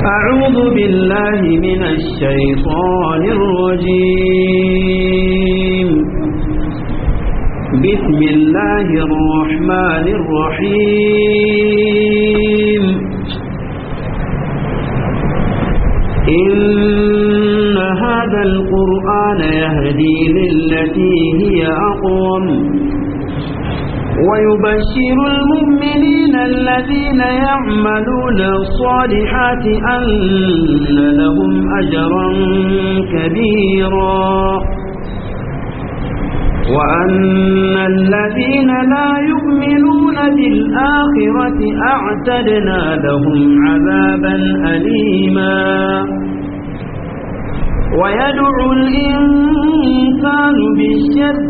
أعوذ بالله من الشيطان الرجيم بسم الله الرحمن الرحيم إن هذا القرآن يهدي للتي هي أقوم ويبشر المؤمنين الذين يعملون الصالحات أن لهم أجرا كبيرا وأن الذين لا يؤمنون بالآخرة أعتدنا لهم عذابا أليما ويدعو الإنسان بالشر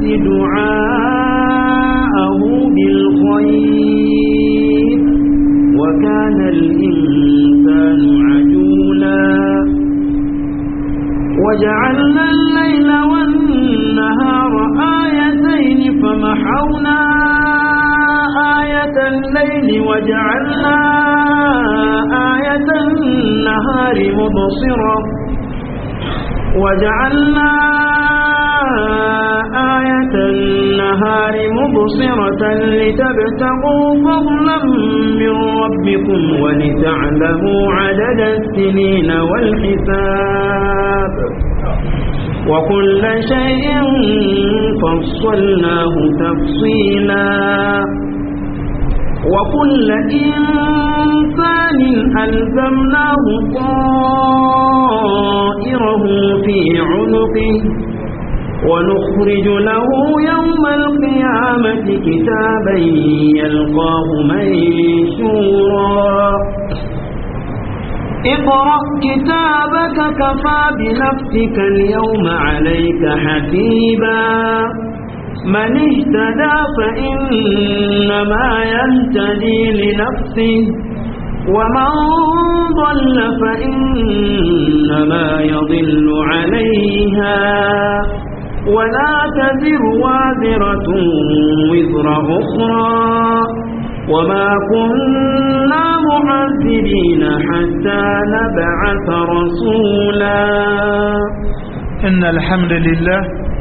دعاءه بالخير وكان الإنسان عجولا وجعلنا الليل والنهار آيتين فمحونا آية الليل وجعلنا آية النهار مبصرة وجعلنا آية النهار مبصرة لتبتغوا فضلا من ربكم ولتعلموا عدد السنين والحساب وكل شيء فصلناه تفصيلا وكل إنسان ألزمناه طائره في عنقه ونخرج له يوم القيامة كتابا يلقاه منشورا اقرأ كتابك كفى بنفسك اليوم عليك حسيبا من اهتدى فإنما يهتدي لنفسه ومن ضل فإنما يضل عليها ولا تزر وازرة وزر أخرى وما كنا معذبين حتى نبعث رسولا إن الحمد لله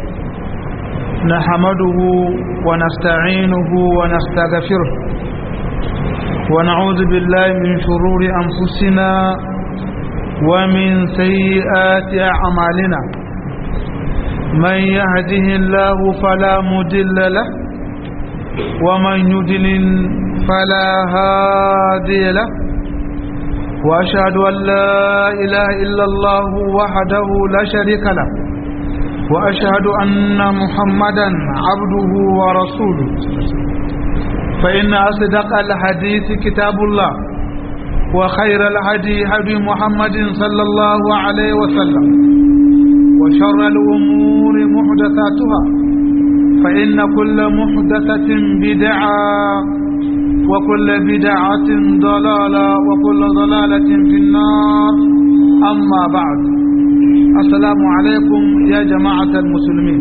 نحمده ونستعينه ونستغفره ونعوذ بالله من شرور أنفسنا ومن سيئات أعمالنا من يهده الله فلا مدل له ومن يدلل فلا هادي له وأشهد أن لا إله إلا الله وحده لا شريك له وأشهد أن محمدا عبده ورسوله فإن أصدق الحديث كتاب الله وخير الهدي هدي محمد صلى الله عليه وسلم وشر الأمور محدثاتها فإن كل محدثة بدعة وكل بدعة ضلالة وكل ضلالة في النار أما بعد السلام عليكم يا جماعة المسلمين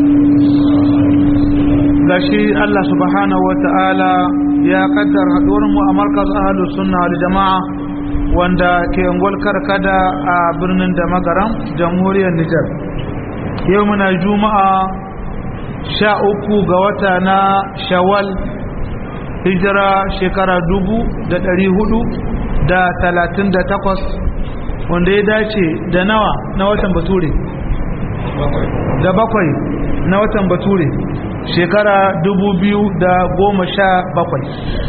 gashi Allah subhanahu wa ta'ala ya kaddar haɗuwarmu a markaz ahalus sunna wal jama'a wanda ke ungwal karkada a birnin da magaram jamhuriyar Nijar yau muna juma'a sha uku ga wata na shawal hijira shekara dubu da ɗari hudu da talatin da takwas wanda ya dace da nawa na watan bature da bakwai na watan bature shekara dubu biyu da goma sha bakwai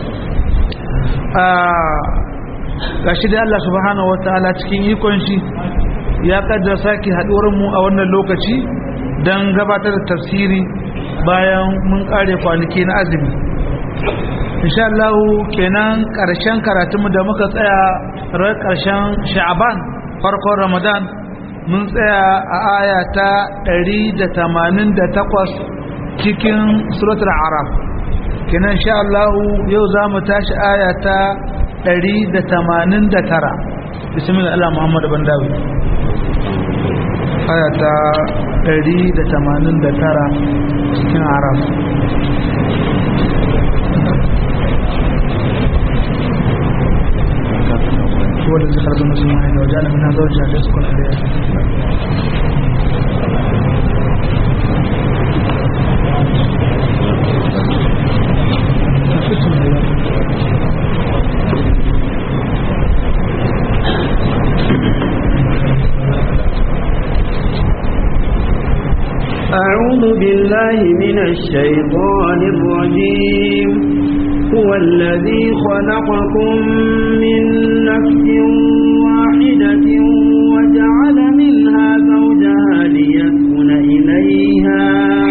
a gashi da Allah subhanahu wa ta'ala cikin ikon shi ya kaddara sake mu a wannan lokaci don gabatar da tafsiri bayan mun kare kwanaki na azumi insha Allah kenan karshen karatunmu da muka tsaya ran karshen sha'aban farkon ramadan mun tsaya a aya ta 188 cikin suratul araf kenan insha Allah yau za mu tashi aya ta 189 bismillah Allah Muhammad ban dawo aya ta 189 cikin araf هو الذي خلق الناس من واحدة وجعل منها زوجها ليسكن إليها أعوذ بالله من الشيطان الرجيم هو الذي خلقكم من نفس واحدة وجعل منها زوجها ليسكن إليها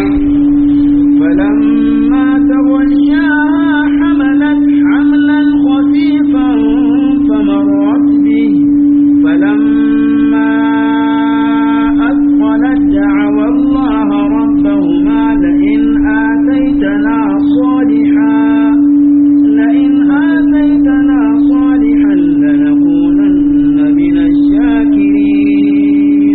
فلما تغشاها حملت حملا خفيفا فمرت به فلما أثقلت دعوى الله ربهما لئن آتيتنا صالحا لئن آتيتنا صالحا لنكونن من الشاكرين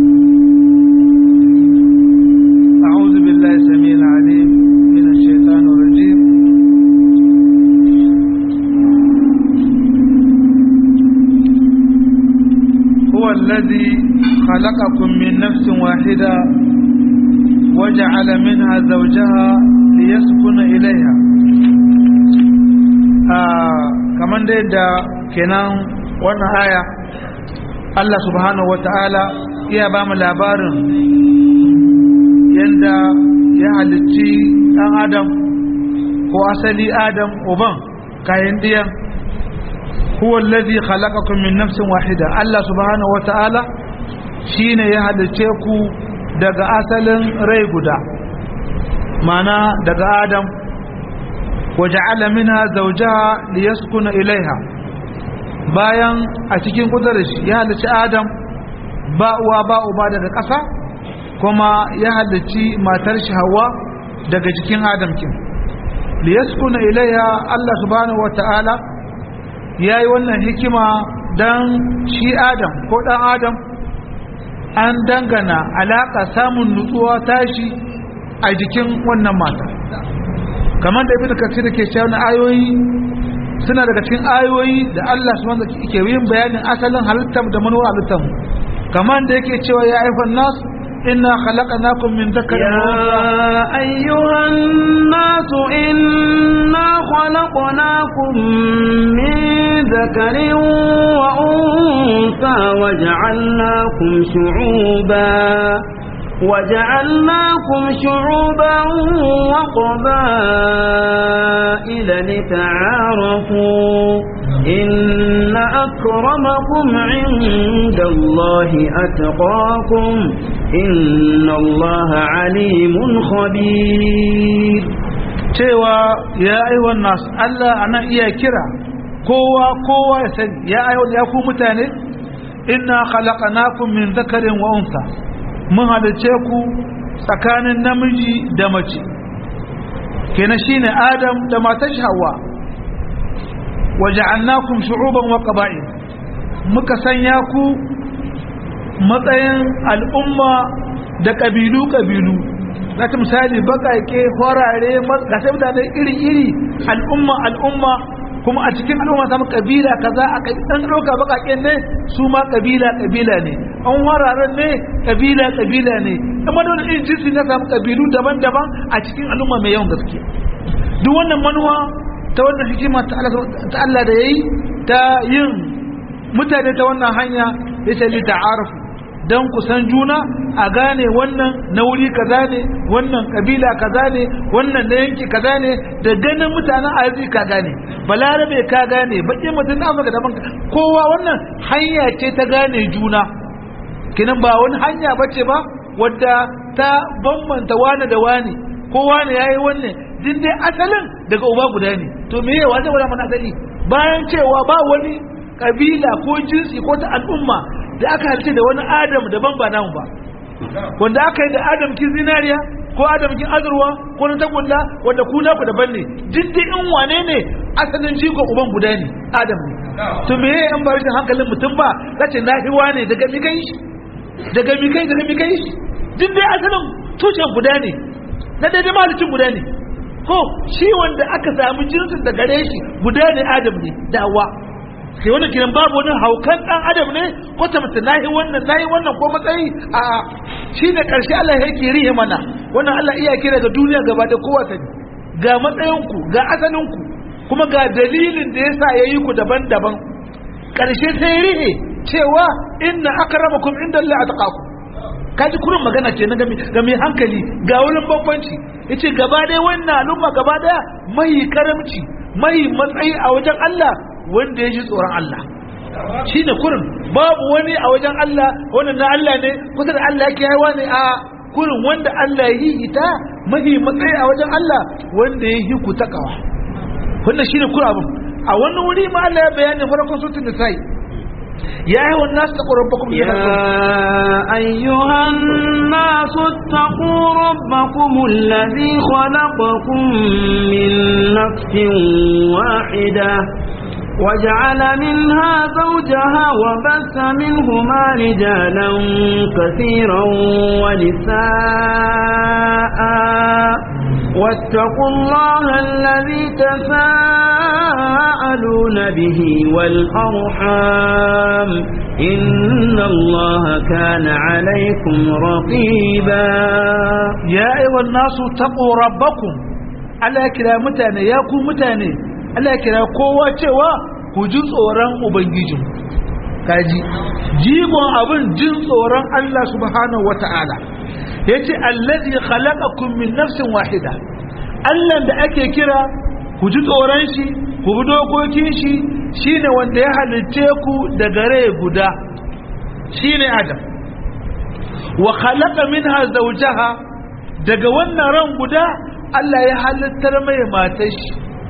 أعوذ بالله السميع العليم من الشيطان الرجيم هو الذي خلقكم من نفس واحدة وجعل منها زوجها ليسكن إليها آه كمان دي دا كنان وانا آية الله سبحانه وتعالى يا بام labarin yanda ya halicci ɗan adam ko asali adam uban kayan ɗiyan huwa allazi khalaqakum min nafsin wahida Allah subhanahu wata'ala shine ya halicce ku daga asalin rai guda mana daga adam waja'ala minha zawjaha liyaskuna ilaiha bayan a cikin kudurar shi ya halicci adam ba uwa ba uba daga ƙasa kuma ya halicci matar shi hawa daga jikin adam kin liyaskuna ilaiha Allah subhanahu wata'ala ya yi wannan hikima don shi adam ko ɗan adam an dangana alaƙa samun nutsuwa tashi a jikin wannan mata kamar da ibn kasir da ke cewa na ayoyi suna daga cikin ayoyi da Allah subhanahu wa ke yin bayanin asalin halittar da manuwa halittar kamar da yake cewa ya aifan nas inna khalaqnakum min dhakarin wa يا أيها الناس إنا خلقناكم من ذكر وأنثى وجعلناكم شعوبا وجعلناكم شعوبا وقبائل لتعارفوا إن أكرمكم عند الله أتقاكم إن الله عليم خبير cewa ya aiwan nasu Allah ana iya kira kowa kowa ya sani ya aiwan ya ku mutane inna khalaqnakum min dhakarin wa unsa mun halice ku tsakanin namiji da mace kenan shine Adam da matar Hawwa waja'alnakum shu'uban wa qaba'il muka sanya ku matsayin al'umma da kabilu kabilu zata misali bakake horare ga sai mutane iri-iri al'umma al'umma kuma a cikin al'umma samu kabila kaza a dan dauka bakake ne su ma kabila kabila ne an wararen ne kabila kabila ne amma da wani jinsi na samu kabilu daban-daban a cikin al'umma mai yawan gaske duk wannan manuwa ta wannan hikima ta Allah da yayi ta yin mutane ta wannan hanya yace li ta'arufu don kusan juna a gane wannan na wuri kaza ne wannan kabila kaza ne wannan na yanki kaza ne da ganin mutanen arziki ka gane balarabe ka gane baƙin mutum na afirka daban kowa wannan hanya ce ta gane juna kinan ba wani hanya bace ba wadda ta bambanta wane da wane ko wane yayi wannan din dai asalin daga uba guda ne to me yawa zai wani mana asali bayan cewa ba wani kabila ko jinsi ko ta al'umma da aka halice da wani adam daban ba namu ba wanda aka yi da adam kin zinariya ko adam kin azurwa ko na tagulla wanda ku naku daban ne duk dai in wane ne asalin jigo uban guda ne adam ne to me yayi an bar shi hankalin mutum ba zace na hiwa ne daga mi kai shi daga mi kai daga mi kai shi duk dai asalin tushen guda ne na daidai mahalicin guda ne ko shi wanda aka samu jinsin da gare shi guda ne adam ne da hawa sai wannan kiran babu wani haukan dan adam ne ko ta mutu nahi wannan nahi wannan ko matsayi a shi ne karshe Allah yake rihe mana wannan Allah iya kira ga duniya gaba da kowa ta ga matsayinku ga asalinku kuma ga dalilin da yasa yayi ku daban-daban karshe sai rihe cewa inna akramakum inda Allah atqakum kaji kurin magana ce na ga mai hankali ga wurin bambanci yace gaba ɗaya wannan al'umma gaba ɗaya mai karamci mai matsayi a wajen Allah wanda ya ji tsoron Allah shi ne kurin babu wani a wajen Allah wannan na Allah ne kusa da Allah yake haiwa ne a kurin wanda Allah ya yi ita mahi matsayi a wajen Allah wanda ya yi ku takawa wannan shi ne kurin abin a wannan wuri ma Allah ya bayani farkon sutun da sai يا أيها الناس اتقوا ربكم يا أيها الناس اتقوا ربكم الذي خلقكم من نفس واحدة وجعل منها زوجها وبث منهما رجالا كثيرا ونساء واتقوا الله الذي تساءلون به والأرحام إن الله كان عليكم رقيبا يا أيها الناس اتقوا ربكم Allah kira mutane ya ku mutane Allah kira kowa cewa ku ji tsoron ubangijin kaji jigon abin jin tsoron Allah subhanahu wata'ala yace allazi khalaqakum min nafsin wahida Allah da ake kira ku ji tsoron shi ku bi dokokin shi shine wanda ya halicce ku daga rai guda shine Adam wa khalaqa minha zawjaha daga wannan ran guda Allah ya halittar mai matar shi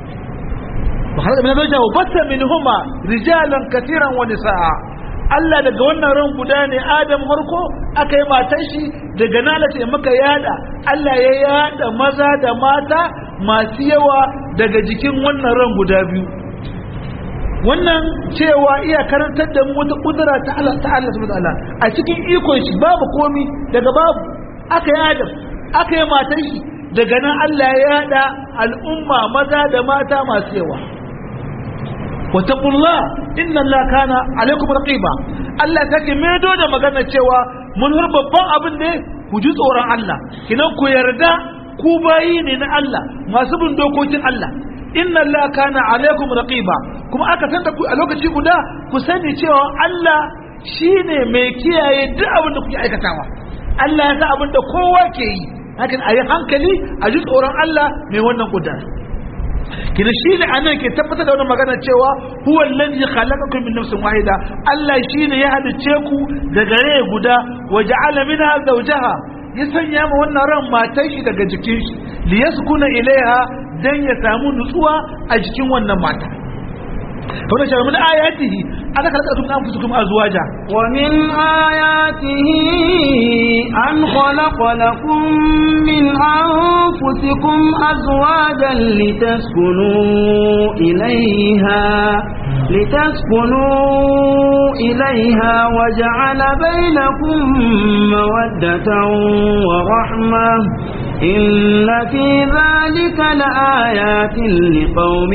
wa khalaqa minha zawjaha wa batta minhuma rijalan katiran wa nisaa Allah daga wannan ran guda ne Adam harko aka yi matar shi daga nalata ya maka yada Allah ya yada maza da mata masu yawa daga jikin wannan ran guda biyu wannan cewa iya karantar da mu wata kudura ta Allah ta Allah subhanahu wataala a cikin ikon shi babu komi daga babu aka yi Adam aka yi matar shi daga nan Allah ya yada al'umma maza da mata masu yawa واتقوا الله إن الله كان عليكم رقيبا Allah take medo da magana cewa mun har babban abin ne ku ji tsoron Allah kinan ku yarda ku bayi ne na Allah masu bin dokokin Allah inna Allah kana alaikum raqiba kuma aka tanta ku a lokaci guda ku sani cewa Allah shine mai kiyaye duk abin da kuke aikatawa Allah ya san abin da kowa ke yi hakan a yi hankali a ji tsoron Allah mai wannan gudanar kina shi ne anan ke tabbatar da wannan magana cewa huwa allazi khalaqakum min nafsin wahida Allah shine ya halice ku daga rai guda wa ja'ala minha zawjaha ya sanya ma wannan ran matan shi daga jikin shi li yaskuna ilaiha dan ya samu nutsuwa a jikin wannan mata to da shi min ayatihi aka khalaqakum min anfusikum azwaja wa min ayatihi an khalaqa lakum min anfusikum azwajan litaskunu ilayha لتسكنوا إليها وجعل بينكم مودة ورحمة إن في ذلك لآيات لقوم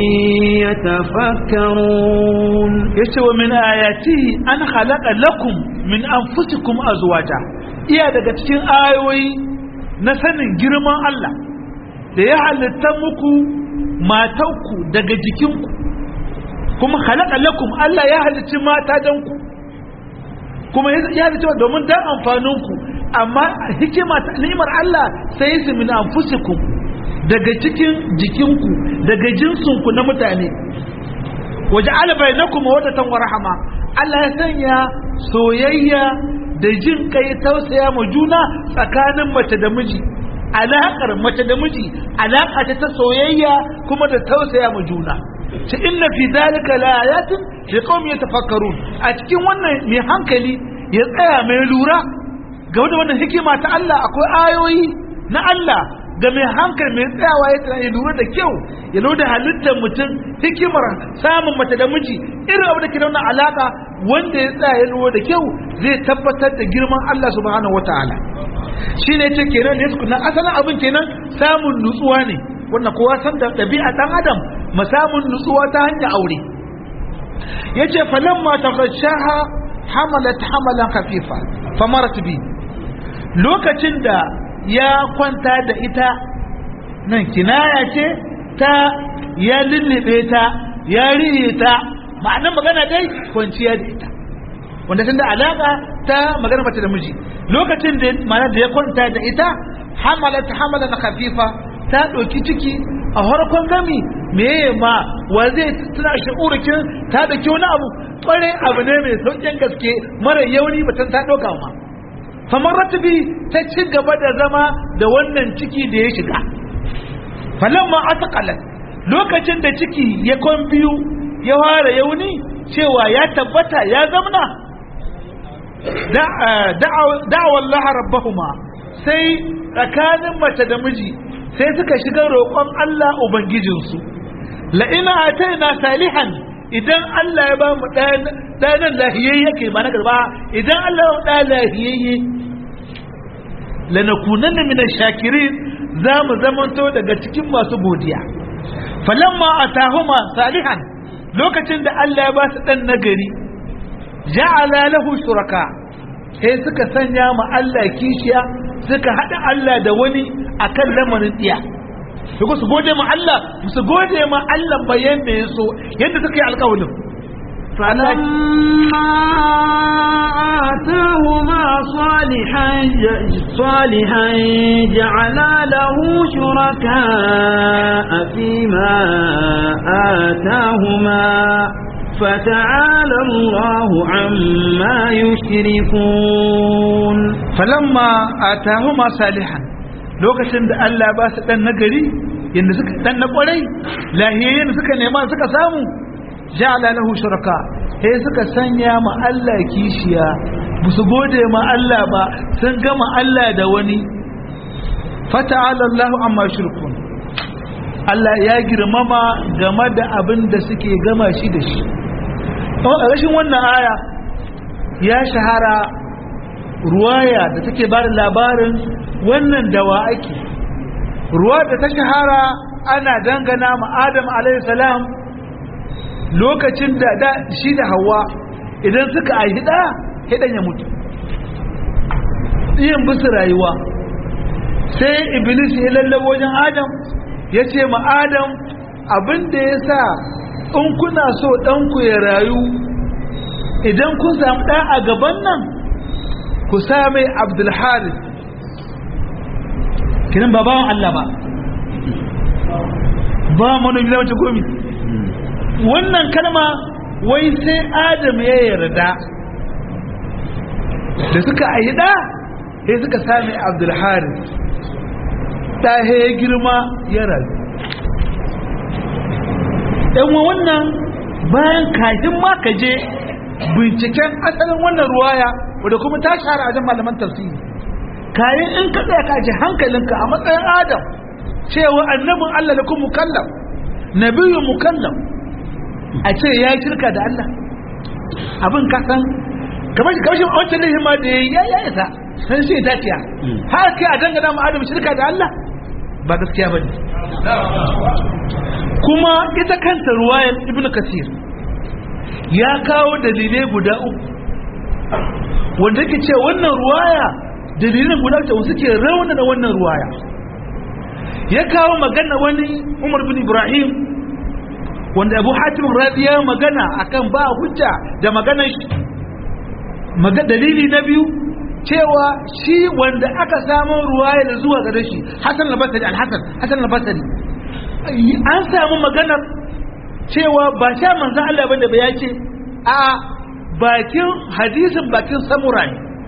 يتفكرون يسوى من آياته أن خلق لكم من أنفسكم أزواجا iya daga cikin ayoyi na sanin girman Allah da ya halitta muku matanku daga jikinku kuma halaka lakum Allah ya halicci mata dan ku kuma ya halicci domin dan amfaninku amma hikima ta ni'imar Allah sai su min anfusikum daga cikin jikinku daga jinsinku na mutane waje alabai na kuma wadatan wa rahama Allah ya sanya soyayya da jin kai tausaya ma juna tsakanin mace da miji alaƙar mace da miji alaƙa ta soyayya kuma da tausaya ma juna ta inna fi zalika la ayatin li qaumin yatafakkarun a cikin wannan mai hankali ya tsaya mai lura ga wannan hikima ta Allah akwai ayoyi na Allah ga mai hankali mai tsayawa ya tsaya ya lura da kyau ya lura da halittar mutum hikimar samun mace da miji irin abu da ke da alaka wanda ya tsaya ya lura da kyau zai tabbatar da girman Allah subhanahu wataala shi ne ce kenan ne su asalin abin kenan samun nutsuwa ne wannan kowa san da ɗabi'a ɗan adam samun nutsuwa ta hanyar aure yace falamma taghashaha hamalat hamalan khafifa famarat bi lokacin da ya kwanta da ita nan kinaya ce ta ya lullube ta ya riye ta ma'anar magana dai kwanciya da ita wanda tun da alaka ta magana mace da miji lokacin da ma'ana da ya kwanta da ita hamalat hamalan khafifa ta ɗauki ciki a harkon gami meye ma wa zai tuna shi'urikin ta ɗauki wani abu ƙware abu ne mai sauƙin gaske mara yauni batun ta ɗauka ma kamar ratubi ta ci gaba da zama da wannan ciki da ya shiga falamma ataqalat lokacin da ciki ya kon biyu ya fara yauni cewa ya tabbata ya zamna da'awa Allah rabbahuma sai tsakanin mace da miji sai suka shiga roƙon Allah ubangijinsu la'ina ataina salihan idan Allah ya ba mu ɗanan lahiyayye ke ba na garba idan Allah ya ɗa lahiyayye lanakunanna min shakirin za mu zamanto daga cikin masu godiya falamma atahuma salihan lokacin da Allah ya ba su dan nagari ja'ala lahu shuraka sai suka sanya ma Allah kishiya suka hada Allah da wani akan lamarin tsiya su su gode ma Allah su gode ma Allah bayan da ya so yadda suka yi alƙawarin فلما آتاهما صالحا صالحا جعلا له شركاء فيما آتاهما فتعالى الله عما يشركون فلما آتاهما صالحا lokacin da Allah ba su dan nagari yanda suka dan na kwarai lahiyayyen suka nema suka samu ja'ala lahu shuraka sai suka sanya ma Allah kishiya su gode ma Allah ba sun gama Allah da wani fata'ala Allahu amma shirkun Allah ya girmama game da abin da suke gama shi da shi a rashin wannan aya ya shahara ruwaya da take ba da labarin wannan dawa ake ruwa da ta shahara ana dangana ma Adam alaihi salam lokacin da da shi da hawa idan suka aihi da hidan ya mutu yin bisu rayuwa sai iblis ya lallabo wajen adam ya ce ma adam abinda ya sa in kuna so ɗanku ya rayu idan kun samu ɗa a gaban nan ku sa mai abdulharis kinan ba bawan Allah ba ba manomi da wace gomi wannan kalma wai sai adam ya yarda da suka ayi da sai suka sami abdulharis ta ya girma ya rayu ɗanwa wannan bayan kafin ma ka je binciken asalin wannan ruwaya wadda kuma ta shahara a jan malaman tafsiri kayan in ka tsaya ka ji hankalinka a matsayin adam cewa annabin allah da kuma mukallam nabiyu mukallam a ce ya shirka da Allah abin kasan kamar shi kawashin wancan laifin ma da ya ya isa san shi ta ciya har kai a dangana ma adam shirka da Allah ba gaskiya ba ne kuma ita kanta ruwayar ibn kasir ya kawo dalilai guda uku wanda ke ce wannan ruwaya dalilin guda uku suke raunana wannan ruwaya ya kawo magana wani umar bin ibrahim wanda abu hatim rabi ya magana akan ba hujja da maganar shi maga dalili na biyu cewa shi wanda aka samu ruwaya da zuwa gare shi hasan al-basri al-hasan hasan al-basri an samu maganar cewa ba sha manzon Allah bane ba yace a bakin hadisin bakin samurai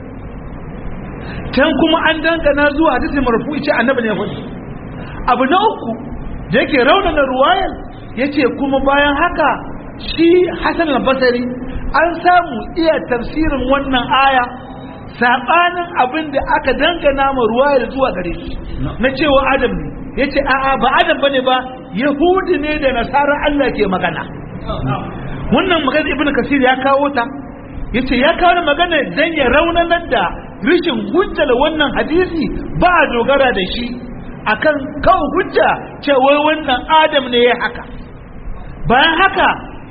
can kuma an dangana zuwa hadisin marfu'i ce annabi ne ya faɗi abu na uku da yake raunana ruwayar ya ce kuma bayan haka shi hassan al-basari an samu iya tafsirin wannan aya saɓanin abin da aka dangana ma ruwayar zuwa gare shi na cewa adam ne ya ce a'a ba adam bane ba yahudi ne da nasarar allah ke magana wannan magana ibn kasir ya kawo ta ya ce ya kawo magana don ya raunanar da rishin hujjar wannan hadisi ba a dogara da shi akan kawo hujja cewa wannan adam ne ya haka bayan haka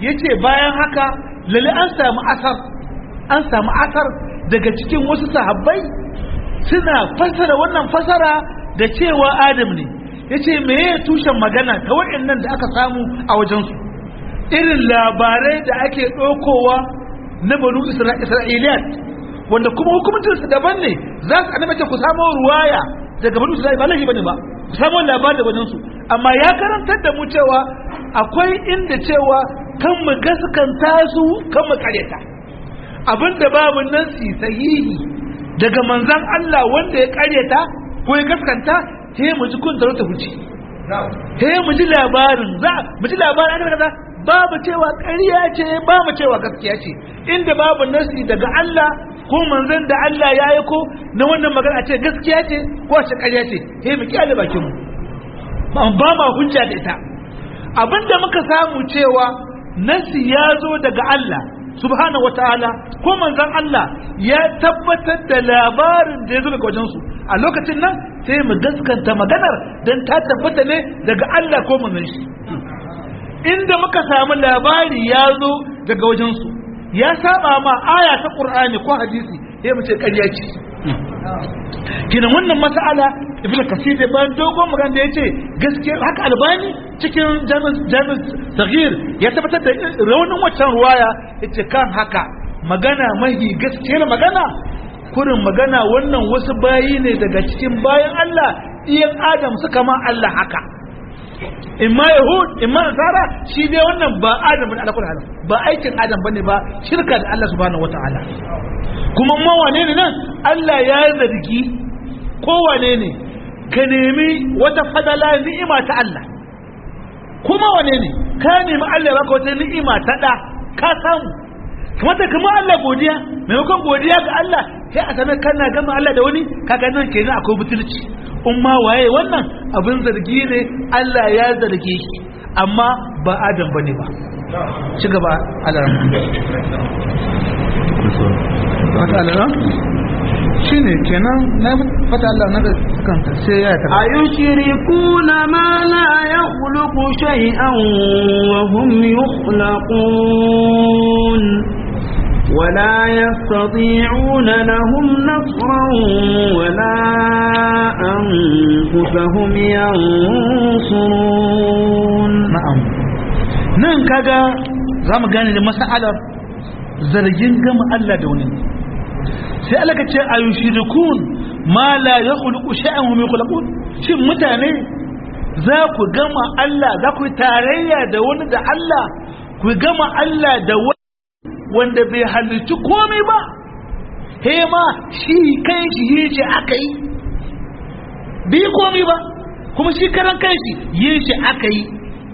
yace bayan haka lalle an samu asar an samu asar daga cikin wasu sahabbai suna fasara wannan fasara da cewa adam ne yace meye tushen magana ta waɗannan da aka samu a wajensu irin labarai da ake ɗaukowa na banu isra'iliyat wanda kuma hukumuncinsu daban ne za su annabace ku samu ruwaya daga banu isra'ila ba laifi bane ba ku samu labarin da wajensu amma ya karantar da mu cewa akwai inda cewa kan mu gaskanta su kan mu karyata abinda babu nasi sahihi daga manzan Allah wanda ya karyata ko ya gaskanta sai mu ji kun ta huce sai mu ji labarin za mu ji labarin an kaza babu cewa ƙarya ce babu cewa gaskiya ce inda babu nasi daga Allah ko manzon da Allah ya yi ko na wannan magana ce gaskiya ce ko ce ƙarya ce sai mu kiyaye bakin mu ba ma hujja da ita abinda muka samu cewa nasi ya zo daga Allah subhanahu wataala ko manzon Allah ya tabbatar da labarin da ya zo daga wajensu a lokacin nan sai mu gaskanta maganar don ta tabbata ne daga Allah ko manzon shi inda muka samu labari ya zo daga wajensu ya saba ma aya ta Qur'ani ko hadisi sai mu ce ƙarya ce kina wannan mas'ala ibn kasir da ban dogon magana da yace gaskiya haka albani cikin jami'in saghir ya tabbatar da raunin waccan ruwaya yace kan haka magana mahi gaskiyar magana kurin magana wannan wasu bayi ne daga cikin bayan Allah iyan Adam suka ma Allah haka imma yahud imma nasara shi dai wannan ba Adam bane alakul halam ba aikin Adam bane ba shirka da Allah subhanahu wataala kuma ma wane ne nan Allah ya zargi ko wane ne ka nemi wata fadala ni'ima ta Allah kuma wane ne ka nemi Allah ya baka wata ni'ima ta da ka samu kamata kama Allah godiya maimakon godiya ga Allah sai a sanar kana gama Allah da wani kaga nan kenan akwai butulci in ma waye wannan abin zargi ne Allah ya zarge shi amma ba Adam bane ba ci gaba Allah fata Allah shine kenan na fata Allah na kanta sai ya ta ayushrikuna ma la yakhluqu shay'an wa hum yukhlaqun ولا يستطيعون لهم نصرا ولا أنفسهم ينصرون na'am nan kaga za mu gane da mas'alar zargin gama Allah da wani sai Allah ka ce ayushirikun ma la yakhluqu shay'an hum yakhluqun shin mutane za ku gama Allah za ku yi tarayya da wani da Allah ku gama Allah da wani wanda bai halicci komai ba he ma shi kai shi yi shi aka yi bi komai ba kuma shi karan kai shi yi shi aka yi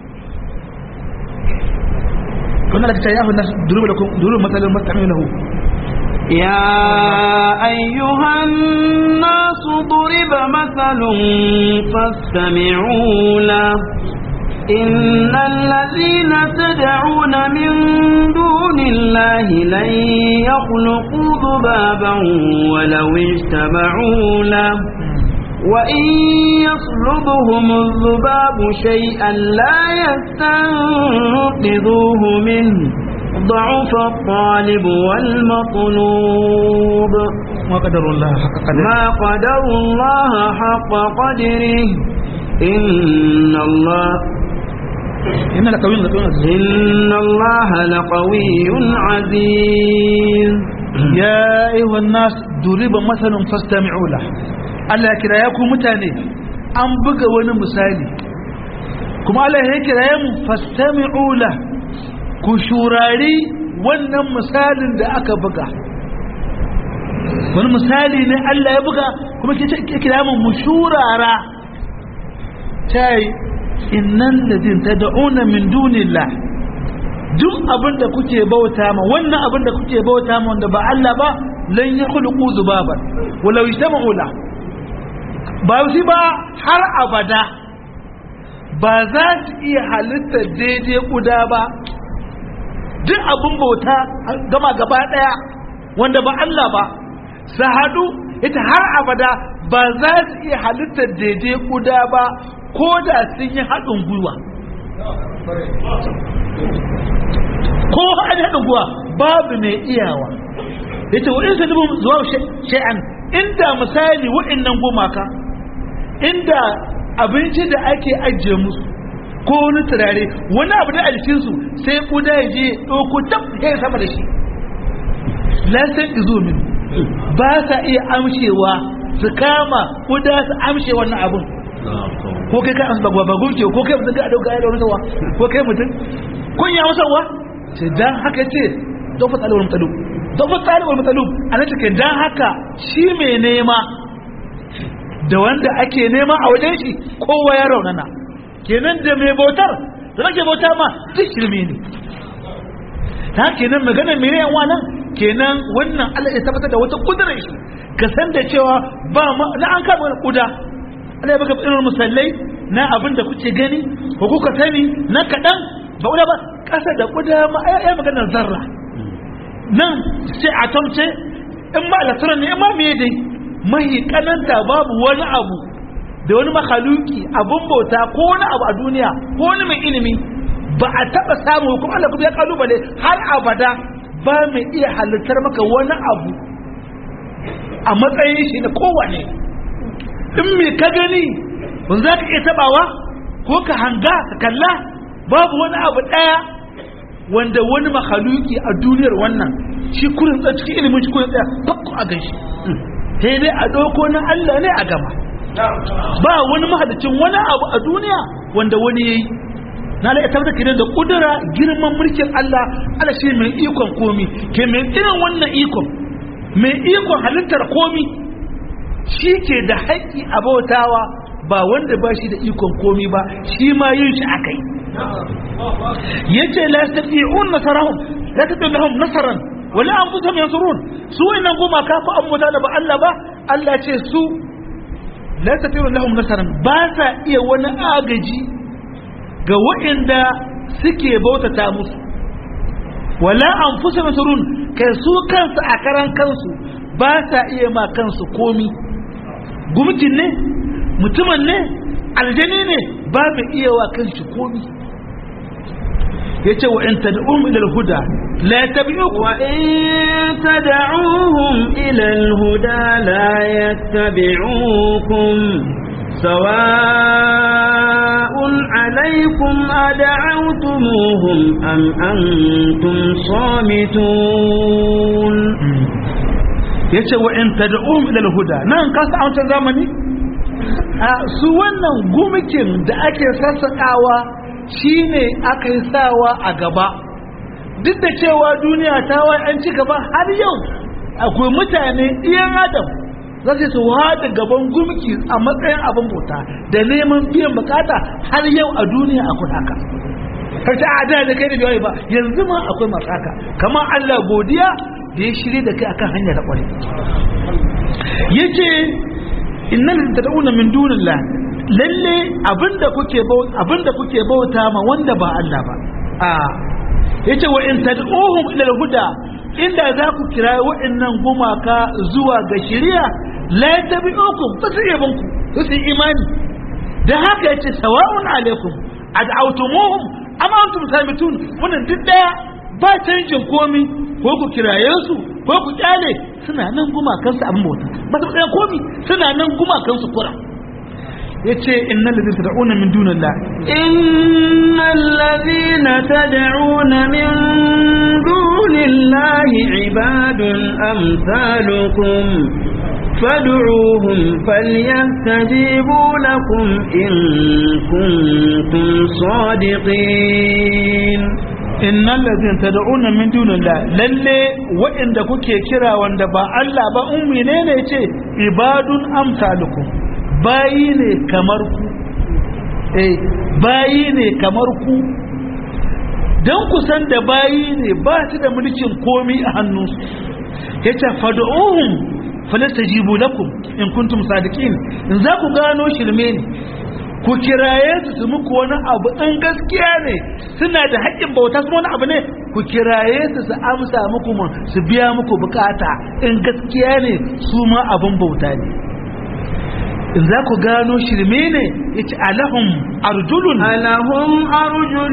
kuna da ta yahu nasu duru da duru matsalin matsalin lahu يا أيها الناس ضرب مثل فاستمعوا له إن الذين تدعون من دون الله لن يخلقوا ذبابا ولو اجتمعوا له وإن يصلبهم الذباب شيئا لا يستنقذوه منه ضعف الطالب والمطلوب ما قدر الله حق قدره ما قدر الله حق قدره إن الله إن لقوي لقوي إن الله لقوي عزيز يا أيها الناس ضرب مثل فاستمعوا له Allah ya kira ya ku mutane an buga wani misali kuma Allah ya kira ya mu fastami'u la ku shurari wannan misalin da aka buga wani misali ne Allah ya buga kuma ke kira mu mu shurara tai innan ladin tad'una min dunillah duk abin da kuke bauta ma wannan abin da kuke bauta ma wanda ba Allah ba lan yakhluqu zubaban walau ijtama'u la ba shi ba har abada ba za su iya halitta daidai kuda ba duk abin bauta gama gaba daya wanda ba Allah ba su haɗu ita har abada ba za su iya halitta daidai kuda ba ko da sun yi haɗin gwiwa ko an haɗin guwa babu mai iyawa ya ce wa'in sanubin zuwa sha'an inda misali wa'innan gumaka inda abinci da ake ajiye musu ko wani turare wani abu da a jikinsu sai kuda ya je ɗauko tab ya sama da shi lasan izo min ba sa iya amshewa su kama kuda su amshe wannan abin ko kai ka amsa ba gunke ko kai mutum ka dauka ya da wani sawa ko kai mutum kun ya masa wa ce dan haka ce dofa tsalewar mutsalub dofa tsalewar mutsalub a na cikin dan haka shi mai nema da wanda ake nema a wajen shi kowa ya raunana kenan da mai bautar da nake bauta ma duk shirme ne ta kenan magana mai yan wannan kenan wannan Allah ya tabbatar da wata kudurar shi ka san da cewa ba ma na an kama kuda Allah ya baka irin musallai na abin da kuke gani ko kuka sani na kaɗan ba kuda ba ƙasa da kuda ma ya maganar zarra nan sai a tamce in ma alaturan ne in ma me dai mahi kananta babu wani abu da wani makhaluki abun bauta ko wani abu a duniya ko wani mai ilimi ba a taɓa samu kuma Allah kuma ya kalubale har abada ba mai iya halittar maka wani abu a matsayin shi na kowane in me ka gani wanda za ka iya tabawa ko ka hanga ka kalla babu wani abu ɗaya wanda wani makhaluki a duniyar wannan shi kurin tsa cikin ilimin shi kurin tsaya fakko a gan shi sai dai a ɗauko na Allah ne a gama ba wani mahadacin wani abu a duniya wanda wani ya yi na da ita da da kudura girman mulkin Allah Allah shi mai ikon komi ke mai irin wannan ikon mai ikon halittar komi shi ke da haƙƙi a bautawa ba wanda ba shi da ikon komi ba shi ma yin shi akai yace la yastati'un nasarahum la tadillahum nasaran wala anfusahum yansurun su wannan goma ka ko an da ba Allah ba Allah ce su la yastati'un lahum nasaran ba sa iya wani agaji ga waɗanda suke bautata musu wala anfusahum yansurun kai su kansu a karan kansu ba sa iya ma kansu komi gumkin ne mutumin ne aljani ne ba mai iya wa kanshi komi yace wa in tad'um ila al-huda la yattabi'ukum wa in tad'uhum ila al-huda la yattabi'ukum sawa'un 'alaykum ad'awtumuhum am antum samitun yace wa in tad'um ila al-huda nan ka sa an zamani a su wannan gumikin da ake sassakawa shine aka yi sawa a gaba duk da cewa duniya ta wai an ci gaba har yau akwai mutane iyan adam za su su wada gaban gumki a matsayin abin bauta da neman biyan bukata har yau a duniya akwai haka karshe a da da kai da biyayi ba yanzu ma akwai masu haka kamar Allah godiya da ya shirye da kai akan hanyar da kwarai yace innal tad'una min dunillah lalle abinda kuke abinda kuke bauta ma wanda ba Allah ba a yace wa in tad'uhum ila al-huda inda za ku kira wa'annan gumaka zuwa ga shari'a la tabi'ukum ba su yabon ku su imani da haka yace sawa'un alaikum ad'awtumuhum am antum samitun wannan duk daya ba canjin komi ko ku kiraye su ko ku kyale suna nan gumakansu abin bauta ba su tsaya komi suna nan gumakansu kura yace innal ladina tad'una min dunillah innal ladina tad'una min dunillahi ibadun amsalukum فادعوهم فليستجيبوا لكم إن كنتم صادقين innal ladina tad'una min dunillah lalle wa'inda kuke kira wanda ba Allah ba ummi ne ne ce ibadun amsalukum bayi ne kamar ku eh bayi ne kamar ku dan ku san da bayi ne ba su da mulkin komi a hannunsu yace fad'uhum falastajibu lakum in kuntum sadiqin in za ku gano shirme ne ku kiraye su su muku wani abu in gaskiya ne suna da haƙƙin bauta su wani abu ne ku kiraye su su amsa muku mun su biya muku bukata in gaskiya ne su ma abin bauta ne in za ku gano shirme ne yace alahum arjulun ألهم أرجل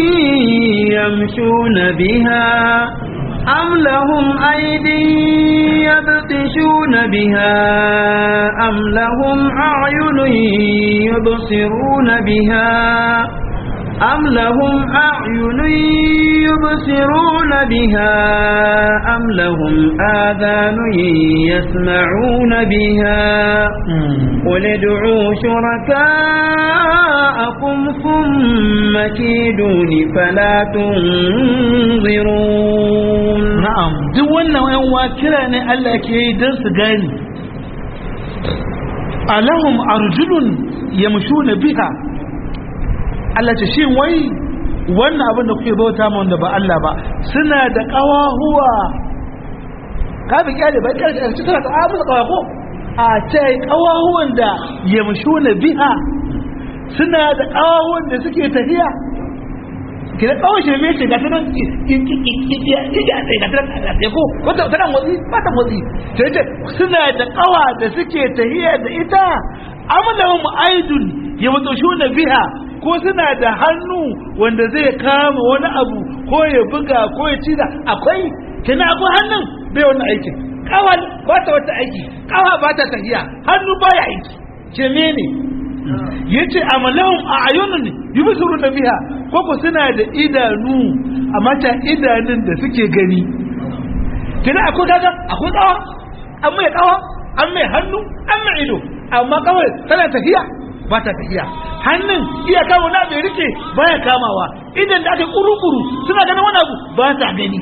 يمشون بها أم لهم أيدي يبطشون بها أم لهم أعين يبصرون بها أم لهم أعين يبصرون بها أم لهم آذان يسمعون بها قل ادعوا شركاءكم ثم كيدون فلا تنظرون na'am duk wannan yan wa kira ne Allah ke yi don su gani alahum arjulun yamshuna biha Allah ce shin wai wannan abin da kuke bauta ma wanda ba Allah ba suna da kawahuwa ka bi kyale ba kyale da cikin ta a musu kawa ko a ce kawahuwan da yamshuna biha suna da kawahuwan da suke tafiya kira kawai shi mai ce ga tanan ya ko wata tana motsi ba ta motsi sai ce suna da kawa da suke tahiya da ita amalahum aidun ya mutushu na biha ko suna da hannu wanda zai kama wani abu ko ya buga ko ya ci da akwai kina akwai hannun bai wani aikin kawa ba ta wata aiki kawa ba ta tahiya hannu ba ya aiki ce ne yace amalahum a ayunun yubsuru da biha koko suna da idanu amma ta idanun da suke gani kina akwai kaga akwai kawa an mai kawa an mai hannu an mai ido amma kawai tana tafiya ba ta tafiya hannun iya kama na bai rike baya kamawa idan da aka kuru-kuru suna ganin wani abu ba ta gani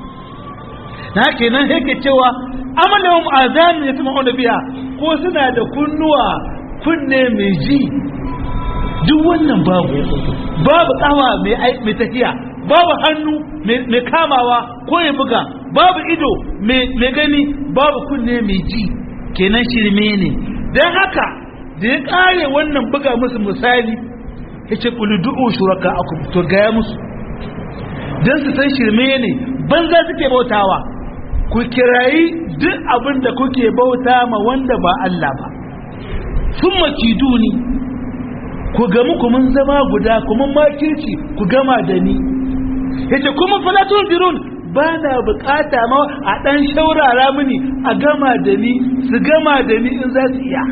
na kenan yake cewa amalahum azanu yasma'una biha ko suna da kunnuwa kunne mai ji duk wannan babu babu tsawa mai tafiya babu hannu mai kamawa ko ya buga babu ido mai gani babu kunne mai ji kenan shirme ne don haka da ya kare wannan buga musu misali ya ce du'u shuraka aku to gaya musu don su san shirme ne banza suke bautawa ku kirayi duk abin da kuke bauta ma wanda ba Allah ba sun makiduni ku gamu kuma zama guda kuma makirci ku gama da ni yace kuma falatun dirun ba na bukata ma a dan shaurara mini a gama da ni su gama da ni in za su iya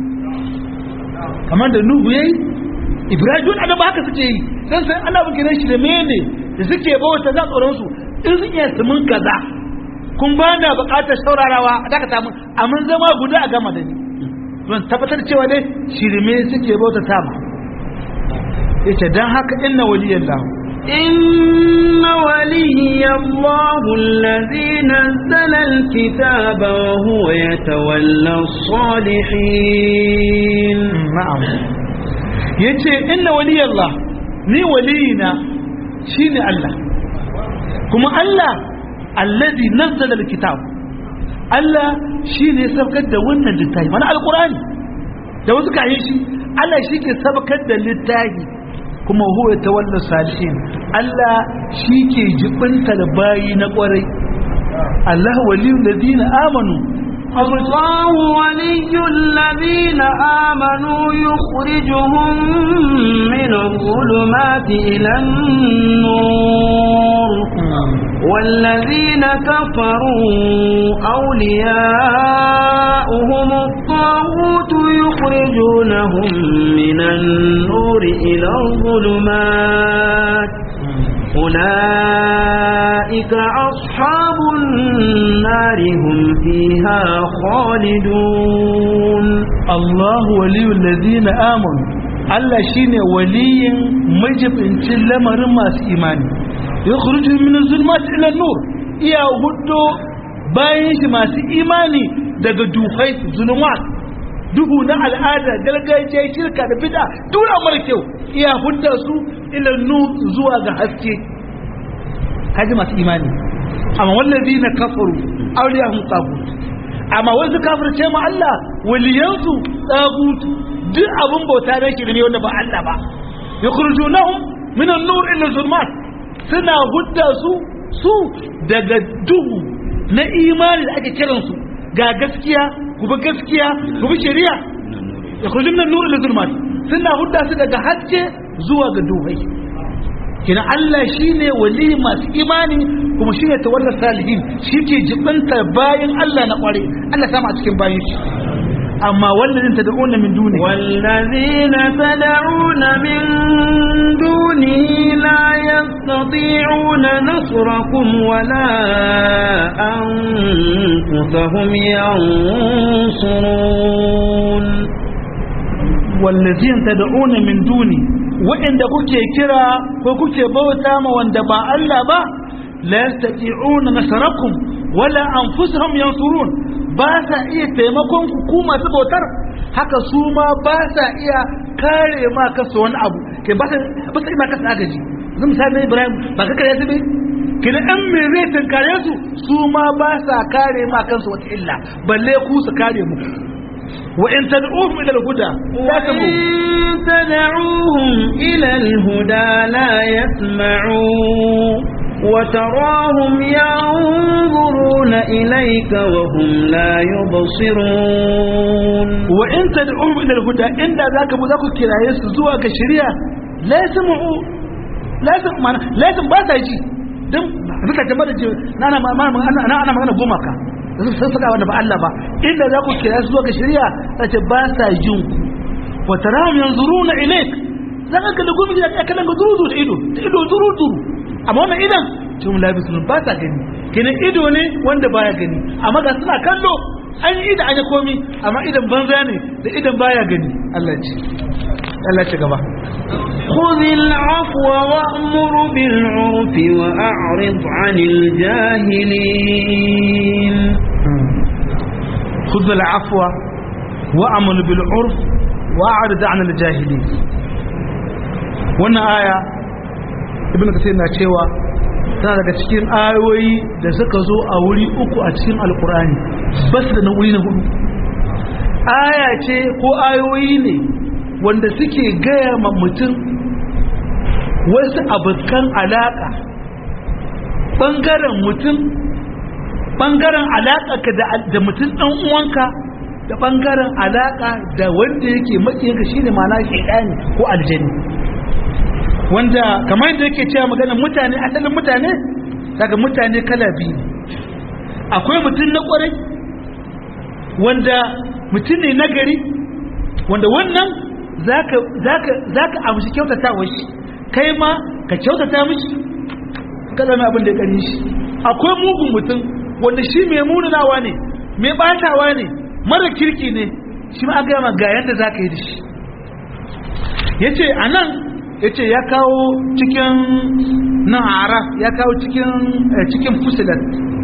kamar da nuhu yayi ibrahim da ba haka suke yi dan sai ana bukin shi da mene da suke bauta za tsoron su in sun iya su mun kaza kun ba na bukatar shaurarawa a dakata mun amma zama guda a gama da ni don tabbatar cewa dai shirme suke bauta sama yace dan haka inna waliyallahu إن ولي الله الذي نزل الكتاب وهو يتولى الصالحين na'am yace inna waliyallah ni waliyina shine Allah kuma Allah alladhi nazzala alkitab Allah shine sabkar da wannan littafi mana alqur'ani da wasu kayan shi Allah shi ke sabkar da littafi kuma huwa tawalla salihin Allah shi ke jibinta da bayi na kwarai Allah waliyul ladina amanu الله ولي الذين آمنوا يخرجهم من الظلمات إلى النور والذين كفروا أولياؤهم الطاغوت يخرجونهم من النور إلى الظلمات أولئك أصحاب النار هم فيها خالدون الله ولي الذين آمنوا Allah shine waliyin majibincin lamarin masu imani ya kuruju min zulmat ila nur iya hudo bayan shi masu imani daga duhai zulumat duhu na al'ada gargajiya shirka da bid'a dura mara kyau iya hudda su ila nur zuwa ga haske kaji masu imani amma wallazi na kafaru auliyahum tagut amma wasu kafirce ma Allah waliyansu tagut duk abin bauta na shirme wanda ba Allah ba yakhrujunahum min an-nur ila zulmat suna hudda su su daga duhu na imani da ake kiransu ga gaskiya ku bi gaskiya ku bi shari'a yakhrujun min nur ila zulmat suna hudda su daga haske zuwa ga duhai kina Allah shine wali masu imani kuma shine tawalla salihin shike jibanta bayan Allah na kware Allah sama a cikin bayan shi amma wallazin tad'una min duni والذين تدعون من دونه لا يستطيعون نصركم ولا أنفسهم ينصرون wallazin tad'una min duni wa'inda kuke kira ko kuke bauta ma wanda ba Allah ba la yastati'una nasarakum wala anfusuhum yansurun ba sa iya taimakon ku ku masu bautar haka su ma ba sa iya kare ma kasu wani abu ke ba sa ba sa ma kasu agaji zan misali Ibrahim ba ka kare su ne kina an me zai tankare su su ma ba sa kare ma kansu wata illa balle ku su kare mu وإن تدعوهم إلى الهدى لا وإن تموت تدعوهم إلى الهدى لا يسمعوا وتراهم ينظرون إليك وهم لا يبصرون وإن تدعوهم إلى الهدى إن ذاك بذاك كراية زوا كشريعة لا يسمعوا لا يسمع لا يسمع بس يجي دم ذكر جمال الجي أنا ما ما أنا أنا أنا ما أنا بومك sun saka wanda ba Allah ba inda za ku kira su zuwa ga shari'a sace ba sa jin ku wa tarahum yanzuruna ilayk zaka ga da gumi da kallon ga zuru da ido da ido zuru zuru amma wannan idan tun labisun ba sa gani kenan ido ne wanda baya gani amma ga suna kallo an yi da an yi komi amma idan banza ne da idan baya gani Allah ce Allah ce gaba خذ العفو وأمر بالعرف وأعرض عن الجاهلين خذ العفو وأمر بالعرف وأعرض عن الجاهلين wannan aya ibn kasir na cewa tana daga cikin ayoyi da suka zo a wuri uku a cikin alkur'ani bas da na wuri na hudu aya ce ko ayoyi ne wanda suke gaya ma mutum wasu abokan alaka ɓangaren mutum ɓangaren alaka da mutum ɗan uwanka da ɓangaren alaka da wanda yake maƙiyinka shine ma'ana shaidani ko aljani wanda kamar yadda yake cewa maganar mutane asalin mutane daga mutane kala biyu akwai mutum na kwarai wanda mutum ne na gari wanda wannan za ka amshi kyautata wa shi kai ma ka kyautata mishi ka zama abin da ya kari shi akwai mugun mutum wanda shi mai munanawa ne mai batawa ne mara kirki ne shi ma aka ga yadda za ka yi da shi ya ce a nan ya ce ya kawo cikin nan araf ya kawo cikin cikin fusilat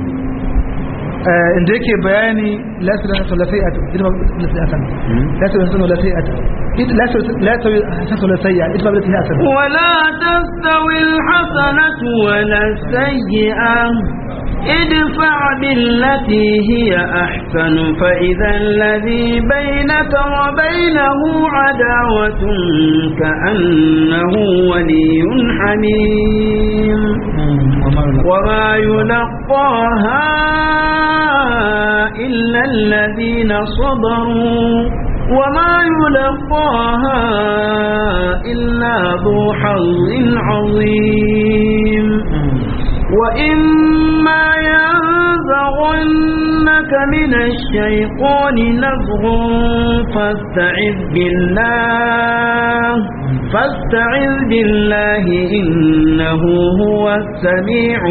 inda yake bayani lasirin sulasai'at ilma lasi'atan lasirin sulasai'at lasirin sulasai'at ilma lasi'atan ولا تستوي الحسنة ولا السيئة ادفع بالتي هي أحسن فإذا الذي بينك وبينه عداوة كأنه ولي حميم وما يلقاها إلا الذين صبروا وما يلقاها إلا ذو حظ عظيم وإما ينزغنك من الشيطان نزغ فاستعذ بالله فاستعذ بالله إنه هو السميع